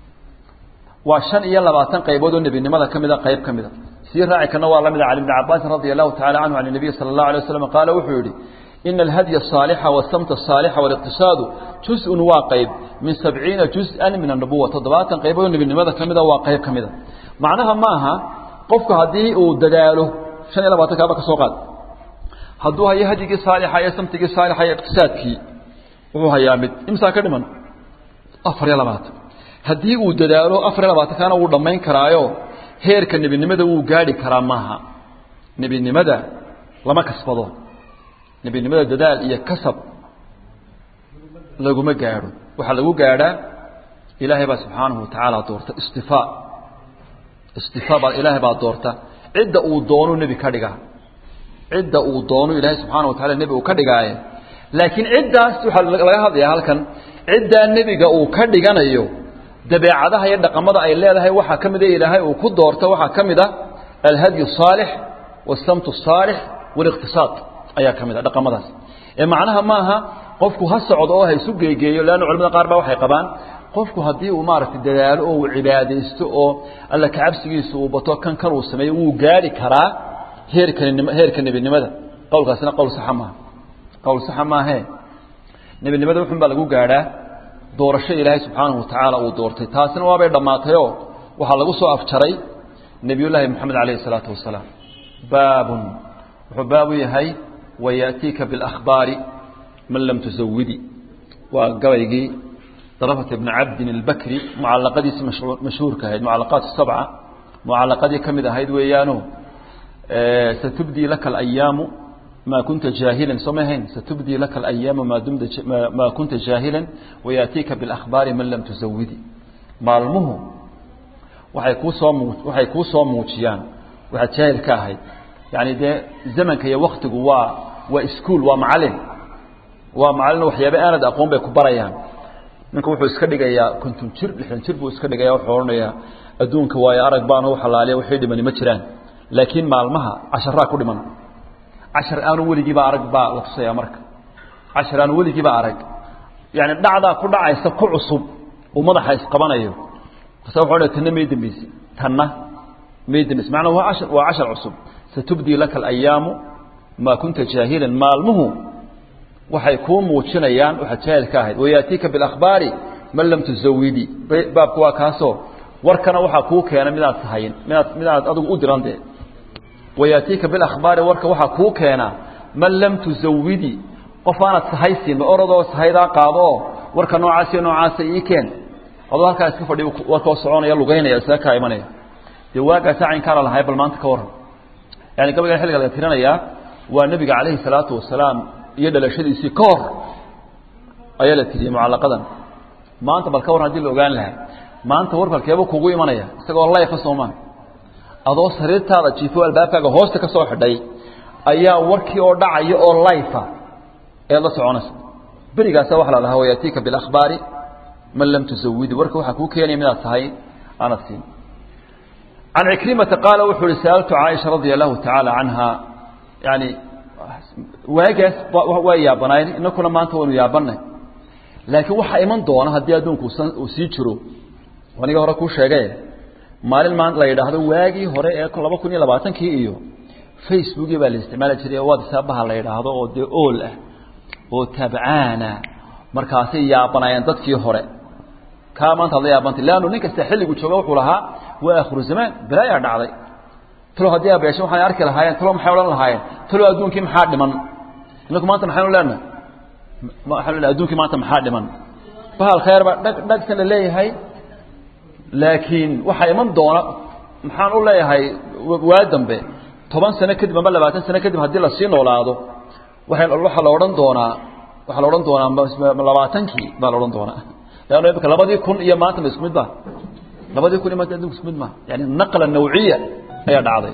waa shan iyo labaatan qaybood oo nebinimada ka mida qayb ka mida sii raaci kana waa la mida cali bni cabaasin radia allahu tacala canhu can nabiy sala allahu alay waslam qaala wuxuu yidhi ina alhadya asaalixa wasamta asaalixa waliqtisaadu juz-un waa qayb min sabciina juz-an min annubuwa toddobaatan qaybood oo nebinimada ka mida waa qayb ka mida macnaha ma aha qofku haddii uu dadaalo shan iyo labaatan kaaba ka soo qaad hadduu hayo hadyigii saalixa iyo samtigii saalixa iyo iqtisaadkii wuxuu hayaa mid imsaa ka dhiman afar iyo labaatan haddii uu dadaalo afar iyo labaatan kaana wuu dhammayn karaayo heerka nebinimada wuu gaadhi karaa maaha nebinimada lama kasbado nebinimada dadaal iyo kasab laguma gaadho waxaa lagu gaadhaa ilaahay baa subxaanahu watacaala doorta istifaa istifaa baa ilaahay baa doorta cidda uu doonu nebi ka dhigaa cidda uu doonu ilaahay subxaana wa tacala nebi uu ka dhigaaye laakiin ciddaas waxaa laga hadlayaa halkan ciddaa nebiga uu ka dhiganayo dabeecadaha iyo dhaqamada ay leedahay waxaa ka mida ilaahay uu ku doorta waxaa ka mid a alhadyu الصaalix والsamt الصaalix واliqtisaad ayaa ka mid a dhaqamadaas ee macnaha maaha qofku ha socdo oo ha isu geegeeyo leanna culamada qaar baa waxay qabaan qofku haddii uu maaragtay dadaalo oo uu cibaadaysto oo alla kacabsigiisa uu bato kan kan uu sameeyo wuu gaari karaa heerkan heerka nebinimada qowlkaasina qowl saxa maaha qowl saxa maahee nebinimada wuxun baa lagu gaadhaa doorasho ilaahay subxaanahu watacaala uu doortay taasina waabay dhammaatayoo waxaa lagu soo afjaray nebiyullaahi moxamed calayhi isalaatu wasalaam baabun wuxuu baabu yahay wayaatiika biاlakhbaari man lam tusawidi waa gabaygii darafat ibni cabdin albakri mucalaqadiisii mashhuurka ahayd mucalaqaat sabca mucalaqadii ka mid ahayd weeyaano satubdii laka alayaamu ma kunta jaahilan soo ma ahayn satubdii laka alayaamu maa dumta maa kunta jaahilan wayaatiika biاlakhbaari man lam tusawidi maalmuhu waxay kuu soo muu waxay kuu soo muujiyaan waxaad jaahil ka ahayd yacni dee zamanka iyo waktigu waa waa iskuol waa macalin waa macalin waxyaaba aanad aqoon bay ku barayaan ninka wuxuu iska dhigayaa konton jir lixdan jir buu iska dhigaya wuxuu odhanayaa adduunka waayo arag baana u xalaaliya waxay dhimani ma jiraan laakiin maalmaha casharaa ku dhiman cashar aanu weligiiba arag baa la tusayaa marka cashar aanu weligiiba arag yani dhacdaa ku dhacaysa ku cusub uu madaxa isqabanayo kasa wuxuu odhanaya tanna may dembeyse tanna may dembeyse macnaa waa cashar waa cashar cusub satubdii laka alayaamu maa kunta jaahilan maalmuhu waxay kuu muujinayaan waxaad jaahil ka ahayd wayaatiika biاlakhbaari man lam tusawidi baabku waa kaasoo warkana waxaa kuu keena midaad tahayn midaad midaad adigu u diran dee wayaatiika bilakhbaari warka waxaa kuu keena man lam tusawidi qof aanad sahay siinba orodoo sahaydaa qaado oo warka noocaas iyo noocaasa ii keen adoo halkaa iska fadhi warkoo soconaya lugaynaya isaga kaa imanaya dee waagaasa caynkaala lahay bal maanta ka warran yani gabaygan xilliga laga tirinayaa waa nebiga calayhi salaatu wasalaam iyo dhalashadiisii ka hor ayaa la tiriyey mucallaqadan maanta bal ka warran hadii la ogaan lahaa maanta warkalkeeba kugu imanaya isagoo layfa soomaan adoo sariirtaada jiifo albaabkaaga hoosta ka soo xidhay ayaa warkii oo dhacaya oo layfa eed la soconaysa berigaasa waxa la dhahaa wayaatiika bilakhbaari man lam tusawidi warka waxaa kuu keenaya midaad tahay aanad siin can cikrimata qaala wuxuu uhi sa'altu caaisha radia allahu tacaala canha yani waagaas waa yaabanayn inakuna maanta waynu yaabanay laakiin waxaa iman doona haddii adduunku uu sii jiro aniga hore kuu sheegay maalin maan la yidhaahdo waagii hore ee laba kun iyo labaatankii iyo facebookii baa la isticmaali jiray oo whatsappaha la yidhaahdo oo dee ool ah oo tabcaana markaasay yaabanaayeen dadkii hore kaa maanta hadla yaabantay leannu nin kasta xilligu jooga wuxuu lahaa waa akhiru zamaan balaayaa dhacday talo haddii abeesho waxay arki lahaayeen talo maxay odhan lahaayeen talo adduunkii maxaa dhiman inaku maanta maxaynu leenahay waxaanu leenahay adduunkii maanta maxaa dhiman bahal khayr baa dhag dhagsan la leeyahay laakiin waxaa iman doona maxaan u leeyahay waa dambe toban sano kadib amba labaatan sano kadib haddii lasii noolaado waa waxaa la odhan doonaa waxaa la odhan doonaa labaatankii baa la odhan doonaa leanno imika labadii kun iyo maanta ma isku mid ba labadii kun iyo maanta adduunka isku mid ma yani naqla nawciya ayaa dhacday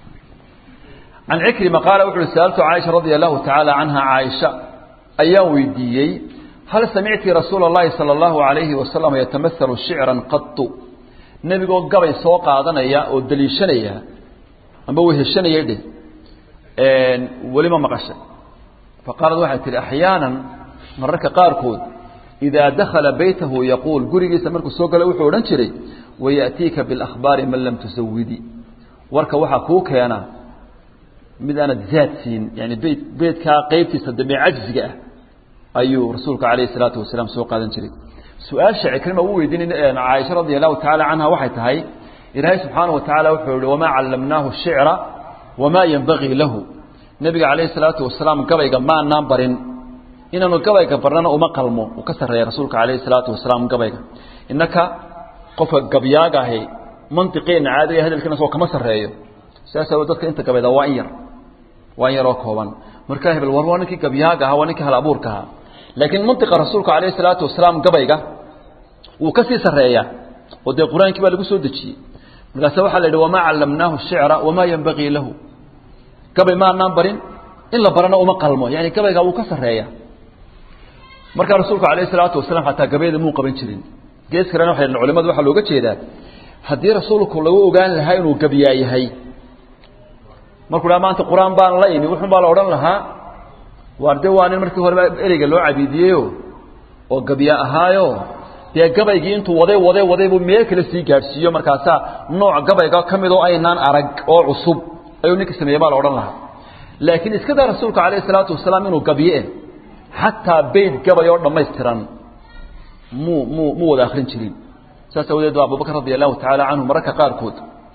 can cikrima qaala wuxu uhi sa'altu caaisha radia allahu tacaala canha caaisha ayaan weydiiyey hal samicti rasuula اllahi salى اllahu alayhi wasalam yatamahalu shicran qatu nebigoo gabay soo qaadanaya oo daliishanaya amba weheshanaya dheh welima maqashay faqaalad waxay tihi axyaanan mararka qaarkood idaa dakhala baytahu yaquul gurigiisa markuu soo gala wuxuu odhan jiray wayaأtiika biاlakhbaari man lam tusawidi warka waxaa kuu keena mid aanad zaad siin yani beyt beydkaa qeybtiisa dambe cajziga ah ayuu rasuulka calayh الsalaatu wasalaam soo qaadan jiray su-aasha cikrima u weydiinay caaisha radia allahu tacala canha waxay tahay ilaahay subxaana wa tacaala wuxuu yihi wamaa callamnaahu shicra wamaa yenbagii lahu nebiga calayhi الsalaatu wasalaam gabayga maanaan barin inaanu gabayga barnana uma qalmo uu ka sarreeya rasuulka calayhi الsalaatu wasalaam gabayga innaka qofka gabyaaga ahi mantiqeena caadiga hadalkiina soo kama sarreeyo sidaas awoo dadka inta gabayda waa in yar waa in yaroo kooban markaa hebel war waa ninkii gabyaaga ahaa waa ninkii hal abuurka ahaa laakiin mantiqa rasuulka calayhi salaatu wasalaam gabayga wuu ka sii sarreeyaa oo dee qur-aankii baa lagu soo dejiyey markaase waxaa la yidhi wamaa callamnaahu shicra wamaa yenbagii lahu gabay maanaan barin in la barana uma qalmo yani gabayga wuu ka sarreeya markaa rasuulku calayhi salaatu wasalaam xataa gabayda muu qaban jirin gees kalena waxay culimadu waxaa looga jeedaa haddii rasuulku lagu ogaan lahaa inuu gabyaa yahay markuu dhaa maanta qur-aan baan la imi wuxun baa la odhan lahaa waar de waa nin markii horeba ereyga loo cabiidiyeyo oo gabya ahaayo dee gabaygii intuu waday waday waday buu meel kale sii gaadhsiiyo markaasaa nooc gabayga ka mid oo aynaan arag oo cusub ayuu ninka sameeyey baa la odhan lahaa laakiin iska daa rasuulka calayhi salaatu wasalaam inuu gabye xataa beyt gabay oo dhammaystiran muu muu mu wada akrin jirin saas awadeed ba abubakr radia allahu tacaala canhu mararka qaarkood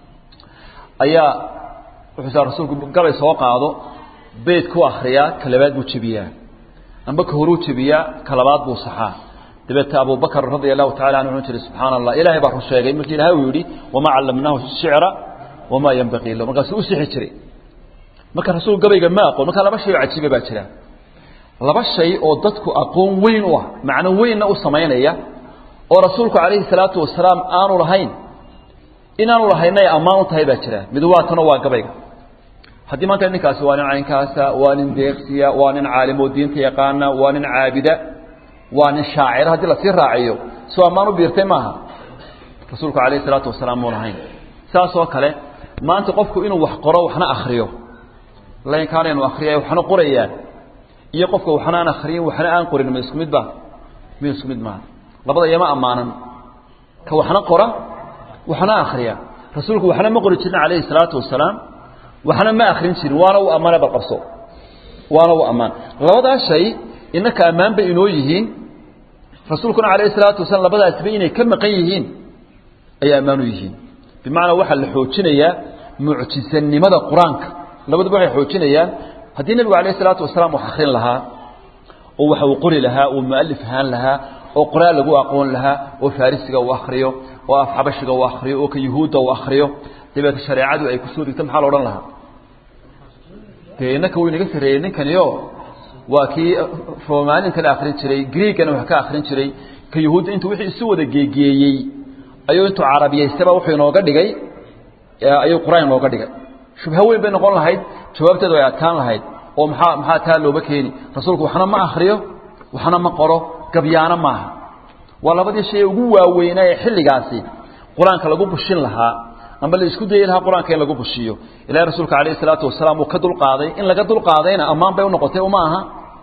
ayaa wuxuu rasuulku gabay soo qaado beyt ku akriyaa ka labaad buu jebiyaa amba ka horuu jebiyaa ka labaad buu saxaa dabeeta abubakr radia allahu tacala anhu wuxuu jihi subxaana allah ilahay baa run sheegay markii ilahay uu yidhi wamaa callamnaahu shicra wamaa yenbaqii lahu markaasuu u sixi jiray marka rasuul gabayga ma aqoon markaa laba shay oo cajiiba baa jira laba shay oo dadku aqoon weyn u ah macno weynna u samaynaya oo rasuulku calayhi salaatu wasalaam aanu lahayn inaanu lahayna ay ammaan u tahay baa jira mid waa tano waa gabayga haddii maanta ninkaasi waa nin caynkaasa waa nin deeqsiya waa nin caalimoo diinta yaqaana waa nin caabida waa nin shaacira haddii lasii raaciyo soo ammaan u biirtay maaha rasuulku calayhi salaatu wasalaam muu lahayn saas oo kale maanta qofku inuu wax qoro waxna akriyo laynkaan inu akriyay waxna qorayaa iyo qofka waxna aan akriyin waxna aan qorin ma isku mid ba mi isku mid maaha labada iyama ammaanan ka waxna qora waxna akriya rasuulku waxna ma qori jirin calayhi salaatu wasalaam waxna ma akrin jirin waana uu ammaane balqabso waana uu ammaan labadaas shay innaka ammaan bay inoo yihiin rasuulkuna calayhi salaatu wasalaam labadaasba inay ka maqan yihiin ayay ammaan u yihiin bimacnaa waxaa la xoojinayaa mucjisanimada qur-aanka labaduba waxay xoojinayaan haddii nebigu alayh isalaatu wasalaam wax akrin lahaa oo waxa uu qori lahaa uu mualif ahaan lahaa oo qoraal lagu aqoon lahaa oo farisiga uu akriyo oo af xabashiga uu akriyo oo ka yuhuudda uu akriyo dabeeta shareecadu ay kusoo degto maxaa la odhan lahaa dee innaka wuu inaga sarreeyey ninkaniyo waa kii romaninkana akrin jiray greegana wax ka akrin jiray ka yuhuudda intuu wixii isu wada geegeeyey ayuu intuu carabiyaystaba wuxuu inooga dhigay ayuu qur-aan inooga dhigay shubho weyn bay noqon lahayd jawaabteedu ay adkaan lahayd oo maxaa maxaa taa looba keeni rasuulku waxna ma akriyo waxna ma qoro gabyaano maaha waa labadii shay ugu waaweynaa ee xilligaasi qur-aanka lagu bushin lahaa amba la isku dayi lahaa qur-aanka in lagu bushiyo ilahi rasuulka alayh salaatu wasalaam uu ka dulqaaday in laga dulqaadayna ammaan bay unoqotay uma aha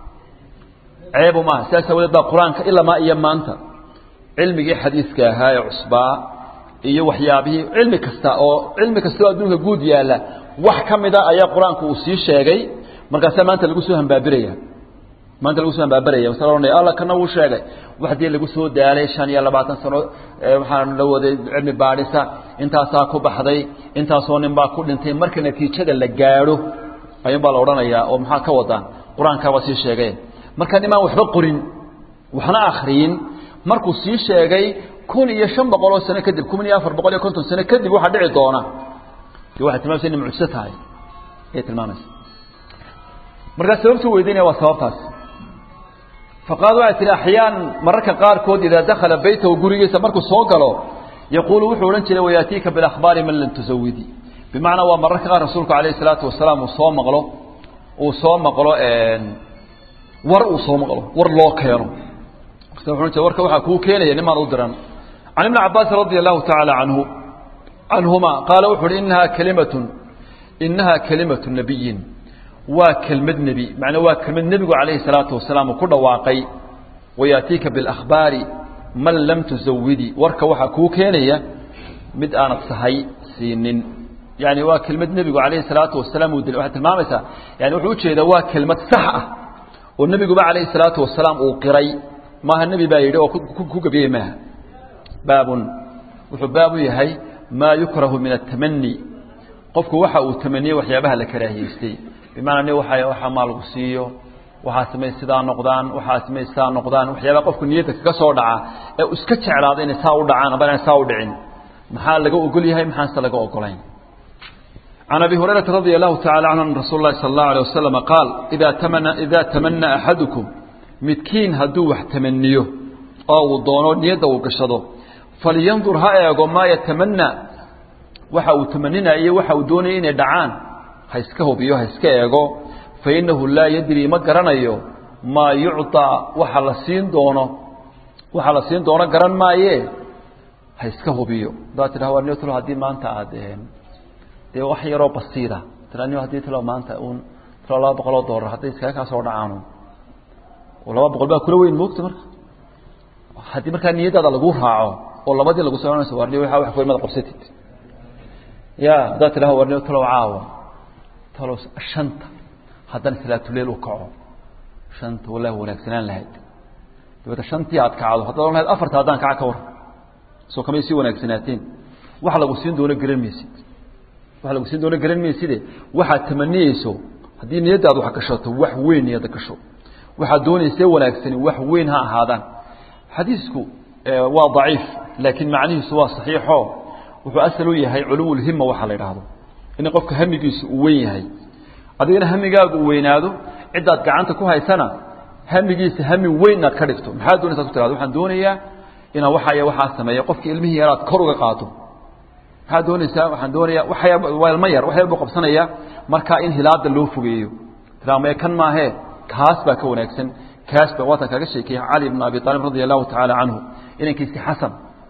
ceeb uma aha sidaas awadeed baa qur-aanka ilamaa iyo maanta cilmigii xadiiska ahaa ee cusbaa iyo waxyaabihii cilmi kasta oo cilmi kasta oo adduunka guud yaalla wax ka mida ayaa qur-aanku uu sii sheegay markaasaa maanta lagu soo hambaabiraya maanta lagu soo hambaabiraya masala ohanaya alla kana wuu sheegay waxdii lagu soo daalay shan iyo labaatan sano waxaan la waday cilmi baadhisa intaasaa ku baxday intaasoo nin baa ku dhintay marka natiijada la gaadho ayuun baa la odhanayaa oo maxaa ka wadaan qur-aankaabaa sii sheegay marka nimaan waxba qorin waxna akhriyin markuu sii sheegay kun iyo shan boqol oo sano kadib kun iyo afar boqol iyo konton sano kadib waxaa dhici doona de waxay tilmamaysa inay mucjiso tahay ayay tilmaamaysa markaa sababtuu weydiinaya waa sababtaas faqaad waxay tihi axyaan mararka qaarkood idaa dakhala beytahu gurigiisa markuu soo galo yaquulu wuxuu odhan jiray wayaatiika bilakhbaari man lam tusawidi bimacnaa waa mararka qaar rasuulku alayh salaatu wasalaam uu soo maqlo uu soo maqlo war uu soo maqlo war loo keeno warka waxaa kuu keenaya nimaan u diran can ibni cabaasin radia allahu tacaala canhu canhuma qaala wuxu uhi inahaa kalimatun inahaa kalimatu nabiyin waa kelmad nebi macnaa waa kelmad nebigu calayhi salaatu wasalaam uu ku dhawaaqay wayaatiika biاlakhbaari man lam tusawidi warka waxaa kuu keenaya mid aanad sahay siinin yani waa kelmad nebigu calayhi salaatu wasalaam uu dil waxay tilmaamaysaa yani wuxuu ujeedaa waa kelmad sax ah oo nebiguba calayhi salaatu wasalaam uu qiray maaha nebi baa yidhi oo ku gebiyey maaha baabun wuxuu baab u yahay maa yukrahu min atamani qofku waxa uu tamaniyey waxyaabaha la karaahiyeystay bimacnaa ni waa waxaa maa lagu siiyo waxaa samay sidaa noqdaan waxaa samay sidaa noqdaan waxyaabaha qofku niyadda kaga soo dhaca ee uu iska jeclaado inay saa u dhacaan aba inay saa u dhicin maxaa laga ogol yahay maxaanse laga ogolayn can abi hurayrata radia allahu tacala canhu an rasuul lahi sala allahu alay wasalama qaal idaa tamana idaa tamana axadukum midkiin hadduu wax tamaniyo oo uu doono niyadda uu gashado falyandur ha eego maa yatamanaa waxa uu tamaninayo waxa uu doonaya inay dhacaan ha iska hubiyo ha iska eego fainahu laa yadri ma garanayo maa yucطaa waxa la siin doono waxa la siin doono garan maaye ha iska hubiyo haddaad tidhaha war niyo talo haddii maanta aada dee wax yaroo basiida tira niyo haddii talo maanta un talo laba boqol oo dollar hadday iskaga kaa soo dhacaanu laba boqol baa kula weyn moogta marka haddii markaa niyadaada lagu raaco oo labadii lagu soconayso warni waa wax kuimada qabsatid ya haddaad tidhaha warni talow caawa talow shanta haddana salaatuleel u kaco shanta wallahi wanaagsanaan lahayd dabeeta shantii aad kacdo haddaad ohan lahayd afarta haddaan kaca ka war soo kamay sii wanaagsanaateen wax lagu siin doono garan maysid wax lagu siin doono garan mayside waxaad tamaniyeyso haddii niyaddaad wax gashato wax weyn niyadda gasho waxaad doonaysee wanaagsani wax weyn ha ahaadaan xadiisku waa daciif laakiin macnihiisu waa saxiixo wuxuu asal u yahay culuwulhima waxa la idhaahdo in qofka hamigiisu uu weyn yahay adigana hamigaagu uu weynaado ciddaad gacanta ku haysana hamigiisa hami weyn inaad ka dhigto maxaad doonaysaa ku tirahdo waxaan doonayaa inaan waxaya waxaa sameeyo qofki ilmihii yaraad kor uga qaado maxaad doonaysaa waxaan doonayaa waxya waa ilmo yar wax yar buu qabsanaya markaa in hilaada loo fogeeyo tiraa maya kan maahee kaas baa ka wanaagsan kaas baa waatan kaaga sheekeeye cali bn abi aalib radia allahu tacaala canhu inankiisi xasan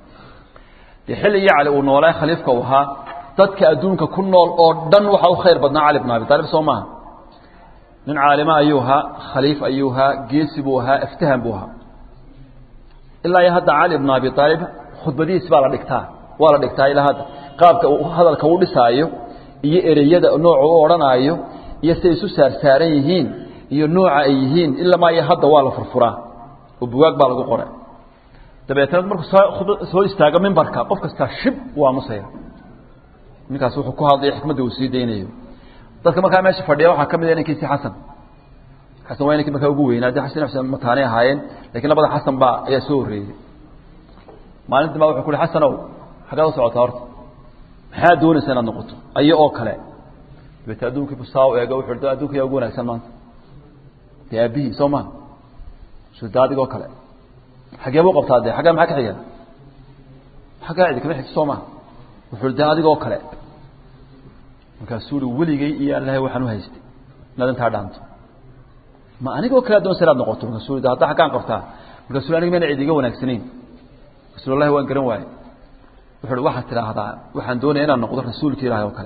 dee xilligii cali uu noolaa khaliifka uu ahaa dadka adduunka ku nool oo dhan waxaa u khayr badnaa cali bn abi aalib soo maaha nin caalima ayuu ahaa khaliif ayuu ahaa geesi buu ahaa aftahan buu ahaa ilaa iyo hadda cali bn abi aalib khudbadihiis baa la dhigtaa waa la dhigtaa ilaa hadda qaabka uu hadalka u dhisaayo iyo ereyada nooca u odhanaayo iyo siday isu saarsaaran yihiin iyo nooca ay yihiin ilamaa iyo hadda waa la furfuraa oo bugaag baa lagu qoray dabeetna markuu soo istaago mimbarka qof kastaa shib waa musaya ninkaas wuxuu ku hadlaya xikmadda uu sii daynayo dadka markaa meesha fadhiya waxaa ka mid a ninkiisi xasan xasan waa ninkii markaa ugu weynaa de xasan xuseen mataanay ahaayeen lakiin labada xasan baa ayaa soo horreeyey maalintii baa wuxuu ku uhi xasanow xaggaad u socotaa horta maxaad doonaysa inaad noqoto ayo oo kale dabeete adduunkii bu saa u eego wuxu da adduunka yaa ugu wanaagsan maanta dee aabihii soo maha su da adigoo kale xagee buu qabtaa dee xaggaa maxaa ka xiga xaggaa cidi kama xigto soo maha wuxuu de adigoo kale markaasuu uhi weligay iyo allahay waxaan u haystay inaad intaa dhaanto ma anigoo kale ad doonaysa inaad noqoto markaasuu de hadda xaggaan qabtaa markaasuu aniga mayna cidi iga wanaagsanayn markaasuu wallahi waan garan waaye wuxu uhi waxaad tidhaahdaa waxaan doonaya inaan noqdo rasuulki ilaahay oo kale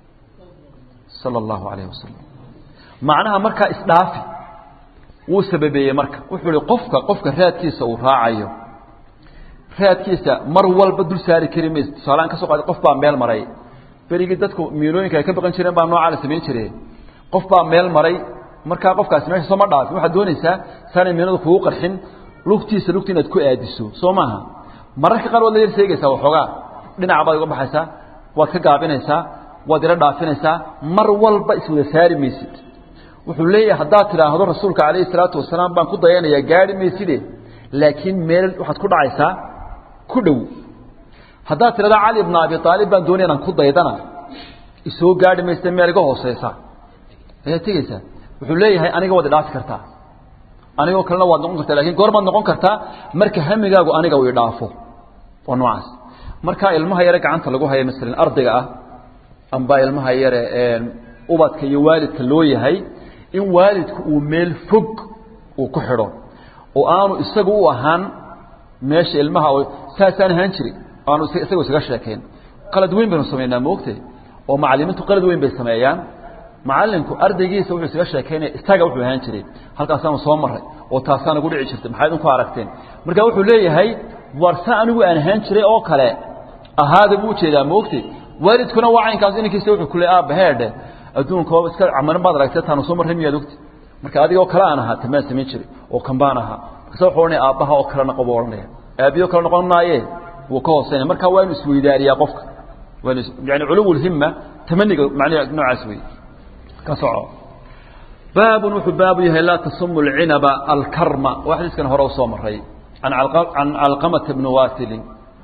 sala allahu alayhi wasalam macnaha markaa isdhaafi wuu sababeeyey marka wuxuu ihi qofka qofka raadkiisa uu raacayo raadkiisa mar walba dul saari kari maysa tusaaleaan ka soo qaada qof baa meel maray berigii dadku miilooyinka ay ka baqan jireen baa noocaa la samayn jire qof baa meel maray markaa qofkaasi meesha sooma dhaafin waxaad doonaysaa saanay miinadu kugu qarxin lugtiisa lugta inaad ku aadiso soo maaha mararka qaar waad la yar seegaysaa waxoogaa dhinaca baad uga baxaysaa waad ka gaabinaysaa waad ila dhaafinaysaa mar walba iswada saari maysid wuxuu leeyahay haddaad tidhaahdo rasuulka calayhi salaatu wasalaam baan ku dayanayaa gaari mayside laakiin meel waxaad ku dhacaysaa ku dhow haddaad tidhahdo cali bna abi aalib baan doonaya inaan ku daydana isoo gaari maysta meel iga hooseysa ayaad tegeysaa wuxuu leeyahay aniga waad idhaafi kartaa anigoo kalena waad noqon kartaa lakin goor baad noqon kartaa marka hamigaagu aniga uu idhaafo waa noocaas markaa ilmaha yare gacanta lagu haya masalan ardayga ah amba ilmaha yare ubadka iyo waalidka loo yahay in waalidku uu meel fog uu ku xidho oo aanu isagu u ahaan meesha ilmaha saasaan ahaan jiri aanu isaga isaga sheekayn qalad weyn baynu samaynaa moogte oo macalimiintu qalad weyn bay sameeyaan macalinku ardaygiisa wuxuu isaga sheekaynaya isaga wuxuu ahaan jiray halkaasaanu soo maray oo taasaan ugu dhici jirtay maxayd ku aragteen marka wuxuu leeyahay warsa anigu aan ahaan jiray oo kale ahaada buu ujeedaa moogte waalidkuna waa caynkaas inankiisa wuxuu kule aabba heedhe adduunka oo iska camarin baad aragtay taanu soo marray miyaad ogti marka adigoo kale aan ahaa tamaan samayn jiray oo kan baan ahaa markaasa wuxuu odhanaya aabbaha oo kale noqo buu odhanaya aabbiyo kale noqon maaye wuu ka hooseynaya marka waa inu isweydaariyaa qofka waa inu yani culuwulhimma tamaniga macnaha noocaas wey ka soco baabun wuxuu baabu yahay laa tasumu alcinaba alkarma waa xadiiskan hore u soo maray can can calqamata bni waasilin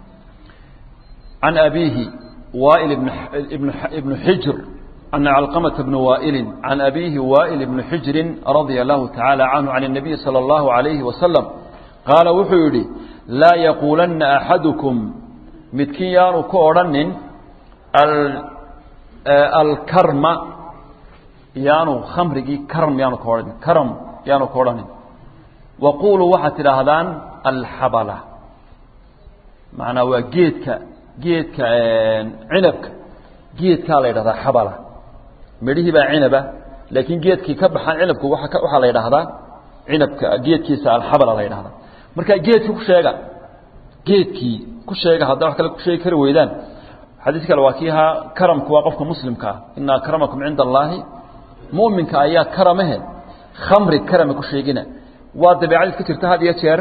can abiihi وائل بن ابن ابن حجر أن علقمة بن وائل عن أبيه وائل بن حجر رضي الله تعالى عنه عن النبي صلى الله عليه وسلم قال وحيري لا يقولن أحدكم متكيان كورن الكرم يانو خمرجي كرم يانو كورن كرم يانو كورن وقولوا واحد هذان الحبلة معنى وجيتك geedka cinabka geedkaa la yidhahdaa xabala midhihii baa cinaba laakiin geedkii ka baxaan cinabku waxaa la yidhaahdaa cinabka geedkiisa alxabala la yidhahdaa marka geedkii ku sheega geedkii ku sheega haddaa wax kale ku sheegi kari weydaan xadiis kale waa kii ahaa karamku waa qofka muslimka ah ina akramakum cinda allaahi mu'minka ayaa karamahe khamri karame ku sheegina waa dabeecadiis ka jirta had iyo jeer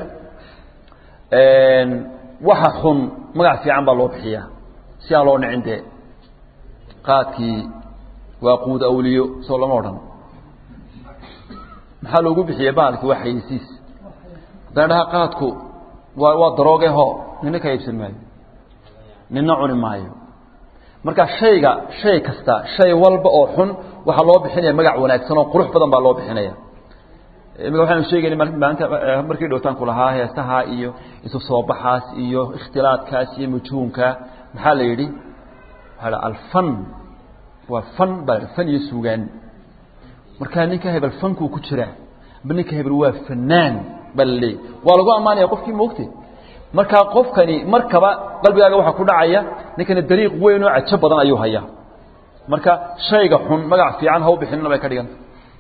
waxa xun magac fiican baa loo bixiyaa si aan loo nicin dee qaadkii waa quud awliyo soo lama odhan maxaa loogu bixiya bahalkii waa xayeysiis haddana dhaha qaadku waa waa darooge ho nina ka iibsan maayo nina cuni maayo marka shayga shay kasta shay walba oo xun waxaa loo bixinaya magac wanaagsan oo qurux badan baa loo bixinaya imika waxaanu sheegayna maalinta markii dhowtaan ku lahaa heesaha iyo isu soo baxaas iyo ikhtilaadkaas iyo majhuunka maxaa la yidhi waxaa la alfan waa fan baa fan iyo suugaan markaa ninka hebel fankuu ku jiraa aba ninka hebel waa fanaan baa la leeyay waa lagu ammaanaya qofkii moogte markaa qofkani markaba qalbigaaga waxaa ku dhacaya ninkani dariiq weyn oo cajo badan ayuu hayaa marka shayga xun magac fiican ha u bixinina bay ka dhiganta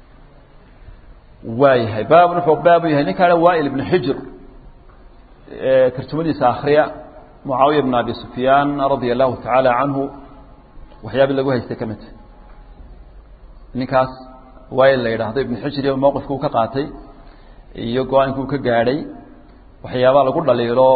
waayahay baabun wuxuu baabu yahay ninkaana waail ibnu xijr tarjumadiisa akhriya mucaawiya bn abi sufyaan radia allahu tacaala canhu waxyaabii lagu haystay ka midta ninkaas waail la yidhaahdo ibnu xijr iyo mowqifka uu ka qaatay iyo go-aanka uu ka gaadhay waxyaabaa lagu dhaliilo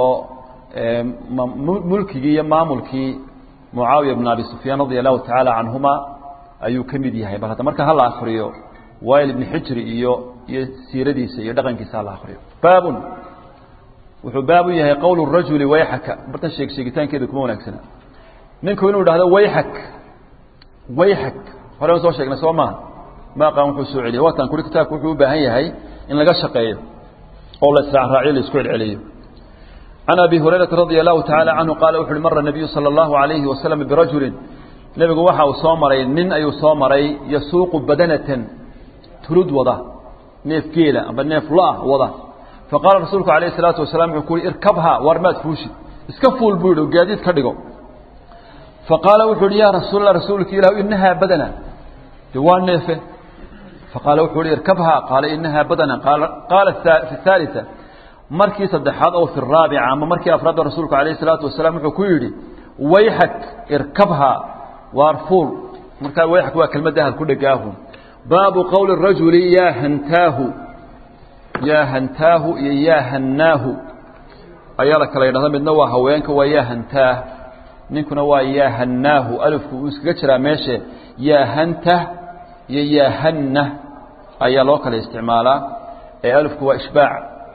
mulkigii iyo maamulkii mucaawiya bn abi sufyaan radia allahu tacaala canhuma ayuu ka mid yahay bal hadda marka hala akriyo wail ibni xijri iyo iyo siiradiisa iyo dhaqankiisa hala akriyo baabun wuxuu baab u yahay qowl rajuli wayxaka bartan sheeg sheegitaankeeda kuma wanaagsana ninku inuu idhahdo wayxak wayxak hore aan soo sheegnay soo maaha ma aqaan wuxuu soo celiyay waatan kuri kitaabku wuxuu u baahan yahay in laga shaqeeyo oo la israacraaciyo la isku celceliyo عن أبي هريرة رضي الله تعالى عنه قال وحل مر النبي صلى الله عليه وسلم برجل نبي وحا وصامري من أي صامري يسوق بدنة ترد وضع نيف كيلة أما نيف لا وضع فقال رسولك عليه الصلاة والسلام يقول اركبها وارمات فوشي اسكفوا البيض وقاديت كدقوا فقال وحل يا رسول الله رسولك إله إنها بدنة جوان نيفه فقال وحل اركبها قال إنها بدنة قال, قال في الثالثة markii saddexaad oo fi raabica ama markii afraad rasuulku calayhi salaatu wasalaam wuxuu ku yidhi wayxak irkabha waar fuul markaa wayxak waa kelmadda ahal ku dhegaahu baabu qowli rajuli yaa hantaahu yaa hantaahu iyo yaa hannaahu ayaa la kala yidhahda midna waa haweenka waa yaa hantaah ninkuna waa yaa hannaahu alifku uu iskaga jiraa meeshe yaa hantah iyo yaa hanna ayaa loo kala isticmaalaa ee alifku waa ishbaac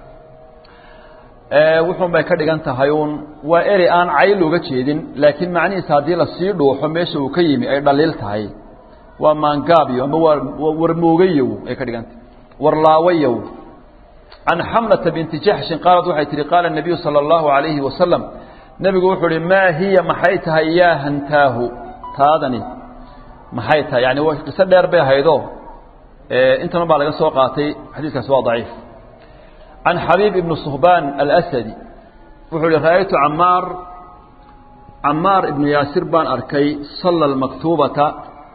wuxuun bay ka dhigan tahay uun waa erey aan cayl uga jeedin laakiin macnihiisa haddii lasii dhuuxo meesha uu ka yimi ay dhaliil tahay waa maangaabyo ama waa warmoogayow ay ka dhigan tahay warlaawayow can xamlata binti jaxshin qaalad waxay tihi qaala الnabiyu salى اllahu عalayhi wasalam nebigu wuxuu uhi maa hiya maxay tahay yaa hantaahu taadani maxay tahay yani qiso dheer bay ahaydoo intana baa laga soo qaatay xadiiskaasi waa daciif عن xبيب بن صهبان الأسدي wuxuu hi rأytu cmاar cmاar iبن yaasir baan arkay صلى المكتوبaةa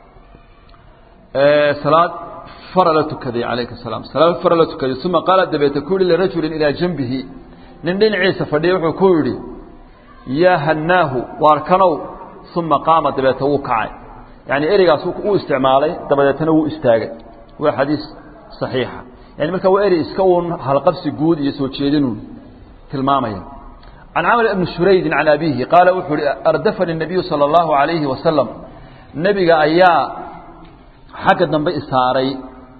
saلاad fara la tukaday عalayه السلام saلاad fara la tukaday ثuma qaala dabeete ku yihi لرaجuل إilىa جنبihi nin dhinaciisa fadhiya wuxuu ku yidhi yaa hanaahu waarkanow ثuma qaama dabeete wuu kacay yaعni ereygaas uu isticmaalay dabadeetna wuu istaagay waa xadiiث صaحيixa yani marka waa eri iska uun halqabsi guud iyo soo jeedinuun tilmaamaya can camr ibni shuraydin can abihi qaala wuxuu uhi ardafani الnabiyu salى اllahu عalayhi wasalam nebiga ayaa xagga dambe isaaray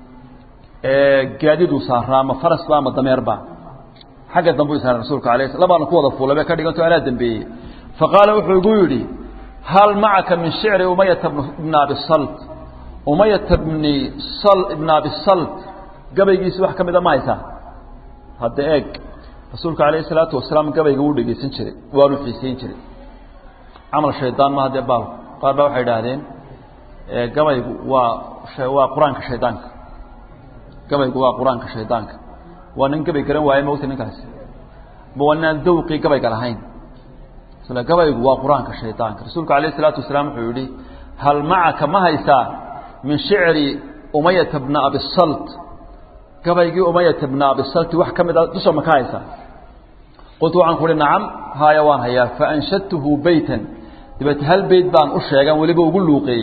gaadiduu saaraa ma farasba ama dameerba xagga dambe u isaaray rasuulka alay sl labaana ku wada fuulay bay ka dhiganto anaa dembeeyey faqaala wuxuu igu yidhi hal macaka min shicri umayata bna abisalt umayata bni ibna abisalt gabaygiisi wax ka mida ma haysaa hadda eeg rasuulka calayhi salaatu wasalaam gabayga wuu dhegeysan jiray waanu xiiseyn jiray camal shaydaan ma haddee baalku qaar baa waxay idhaahdeen gabaygu waa waa qur-aanka shaydaanka gabaygu waa qur-aanka shaydaanka waa nin gabay garan waaye mogta ninkaasi ma waa ninaan dawqii gabayga lahayn isla gabaygu waa qur-aanka shaydaanka rasuulku calayhi salaatu wasalaam wuxuu yihi hal macaka ma haysaa min shicri umayata bna abisalt gabaygii umayata bna abisalti wax ka mida dusha ma ka haysaa qultu waxaan ku uhi nacam haaya waan hayaa faanshadtuhu beytan dabeete hal beyt baan u sheegan weliba ugu luuqeeyey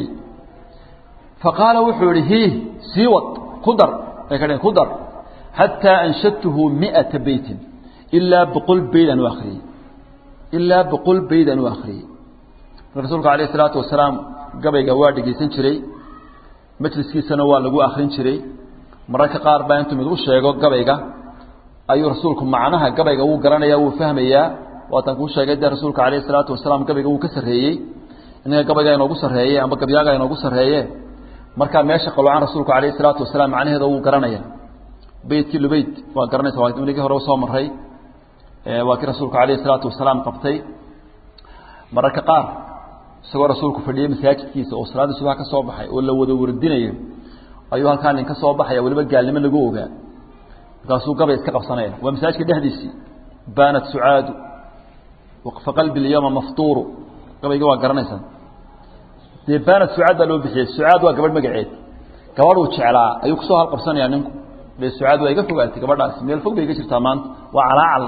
faqaala wuxuu yihi hiih sii wad ku dar ay ka dhn ku dar xataa anshadtuhu miata beytin ilaa boqol beyd aan u akriyey ilaa boqol beyd aan u akriyey rasuulka alayh isalaatu wasalaam gabayga waa dhegeysan jiray majliskiisana waa lagu akrin jiray mararka qaar baa intuu mid u sheego gabayga ayuu rasuulku macnaha gabayga wuu garanaya wuu fahmayaa waatan kuu sheegay dee rasuulka calayh isalaatu wasalaam gabayga wuu ka sarreeyey inaga gabayga inoogu sarreeye amba gabyaaga inoogu sarreeye markaa meesha qaloocan rasuulku calayh isalaatu wasalaam macnaheeda wuu garanaya beytkii lubeyd waa garanaysa waa inagii hore soo maray waa kii rasuulku calayh isalaatu wasalaam qabtay mararka qaar isagoo rasuulku fadhiyey masaajidkiisa oo salaaddii subax ka soo baxay oo la wada wardinayo ayuu halkaa nin ka soo baxaya weliba gaalnimo lagu ogaa markaasuu gabay iska qabsanaya waa masaajidka dhexdiisii baanat sucaadu faqalbi اlyawma maftuuru gabayga waa garanaysaa dee baanat sucaad baa loo bixiyey sucaad waa gabadh magaceed gabadhuu jeclaa ayuu kusoo halqabsanaya ninku de sucaad waa iga fogaatay gabadhaasi meel fog bay iga jirtaa maanta waa calaacal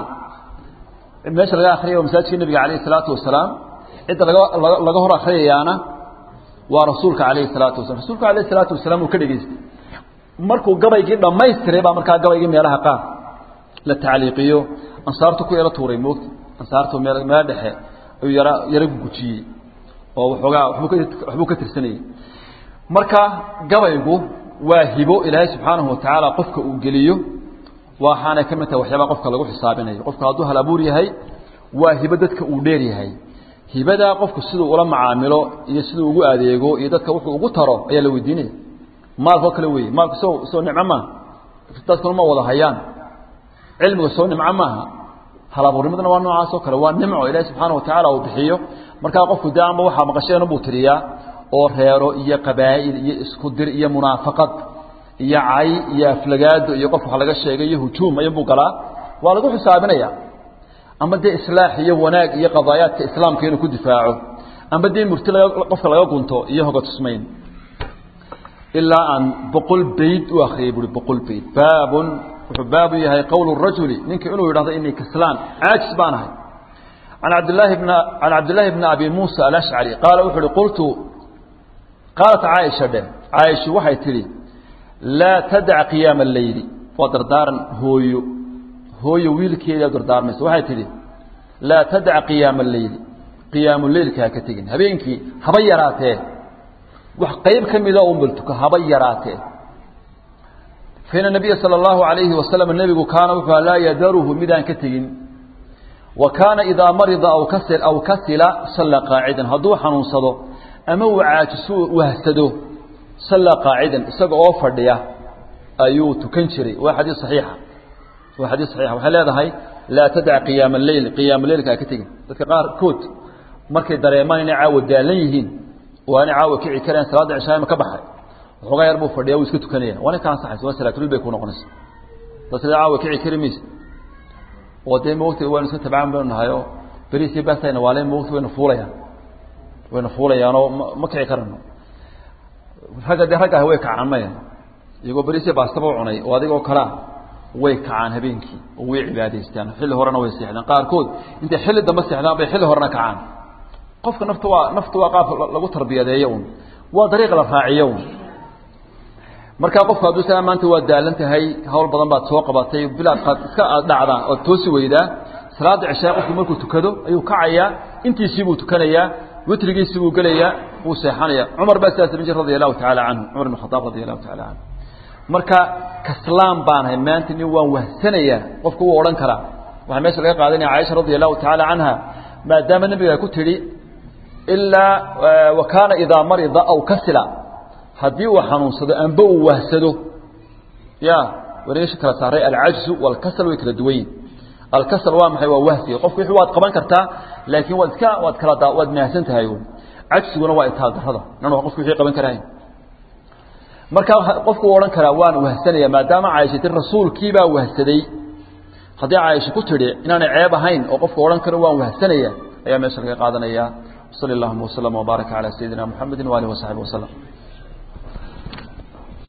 meesha laga akriyay waa masaajidka nebiga alayh الsalaatu wasalaam cidda laga laga hor akriyayaana waa rasuulka alayh الsalaatu wasalam rasuulka alayh الsalaatu wasalaam uu ka dhegeystay markuu gabaygii dhammaystiray baa markaa gabaygii meelaha qaar la tacliiqiyo ansaartu ku yaro tuuray moogta ansaartu meel meel dhexe ayuu yara yaro gujiyey oo waxoogaa wabuu ka waxbuu ka tirsanayey marka gabaygu waa hibo ilaahay subxaanahu watacaala qofka uu geliyo waxaanay ka mid tahay waxyaabaa qofka lagu xisaabinayo qofka hadduu hal abuur yahay waa hibo dadka uu dheer yahay hibadaa qofku siduu ula macaamilo iyo siduu ugu adeego iyo dadka wuxuu ugu taro ayaa la weydiinaya maalkoo kale weeye maalku soo soo nimco maaha dadkuna ma wada hayaan cilmiga soo nimco maaha halabuurnimadana waa noocaas oo kale waa nimco ilaahi subxaana watacaala uu bixiyo markaa qofku dee amba waxaa maqasheen buu tiriyaa oo reero iyo qabaa'il iyo isku dir iyo munaafaqad iyo cay iyo aflagaado iyo qof wax laga sheegay iyo hujuum ayunbuu galaa waa lagu xisaabinaya ama dee islaax iyo wanaag iyo qadaayaadka islaamka inuu ku difaaco amba dee murti qofka laga gunto iyo hoga tusmayn ilaa aan boqol bayd u akriyay buui boqol bayd baabun wuxuu baabu yahay qowl rajuli ninka inuu yidhahdo inii kaslaan caajis baan ahay an abdlaahi bn can cabdillaahi bni abi muusa alashcari qaala wuxu uhi qultu qaalat caaisha dheh caaishu waxay tidhi laa tadac qiyaama alleyli waa dardaaran hooyo hooyo wiilkeedaa dardaarmaysa waxay tidhi laa tadac qiyaama alleyli qiyaamu leylka ha ka tegin habeenkii haba yaraatee wax qayb ka mida un baltuka haba yaraatee faina nabiya sala allahu alayhi wasalam nebigu kaana wuxuu laa yadaruhu midaan ka tegin wa kaana idaa marida aw kasi aw kasila salla qaacidan hadduu xanuunsado ama uu caajisu wahsado salla qaacidan isaga oo fadhiya ayuu tukan jiray waa xadiis saxiixa waa xadiis saxiixa waxay leedahay laa tadac qiyaama alleyl qiyaama leylka ha ka tegin dadka qaarkood markay dareemaan inay caawa daalan yihiin oo aanay caawa kici kareen salaadda cishaayma ka baxay waxoogaa yar buu fadhiya wuu iska tukanaya waa nin ka ansaxaysa waa salaatulil bay ku noqonaysa dad sida caawa kici kari maysa oo dee mawti waynu iska tabcaan baynu nahay oo beriisii baastayna waale mawti waynu fuulayaan waynu fuulayaanoo ma kici karano ragga dee ragga ah way kacaan maya iyagoo beriisii baastaba u cunay oo adigoo kalaa way kacaan habeenkii oo way cibaadaystaan xilli horena way seexdaan qaarkood intay xilli dambe seexdaan bay xilli horena kacaan qofka nafta waa nafta waa qaab lagu tarbiyadeeyo un waa dariiq la raaciyo un markaa qofku hadduu saa maanta waa daalan tahay hawl badan baad soo qabatay bilaad qaad iska aad dhacdaa ood toosi weydaa salaada cishaa qofku markuu tukado ayuu kacayaa intiisii buu tukanayaa witrigiisii buu gelayaa wuu seexanaya cumar baa sidaas samayn jir radi allahu tacaala canhu cumar ibn khadaab radi allahu taala canhu marka kaslaan baanahay maanta nin waan wahsanayaa qofku wuu odhan karaa waxaa meesha laga qaadanaya caaisha radi allahu tacaala canha maadaama nabiga ku tidhi ilaa wa kaana idaa marida aw kasila haddii uu xanuunsado amba uu wahsado ya wareesha kala saaray alcajzu walkasal way kala duwan yihin alkasal waa maxay waa wahsiga qofku wixii waad qaban kartaa laakiin waad iska waad kala daa waad mahadsan tahay cajsiguna waa itaal darrada nan waa qofku wixii qaban karahay marka qofku uu odhan karaa waan wahsanaya maadaama caaisha tir rasuulkiibaa wahsaday haddii caaisha ku tidhi inaanay ceeb ahayn oo qofku odhan karo waan wahsanaya ayaa meesha laga qaadanaya sali allahuma waslama wbaaraka calaa sayidina muxamedi waalihi wasaxbi waslem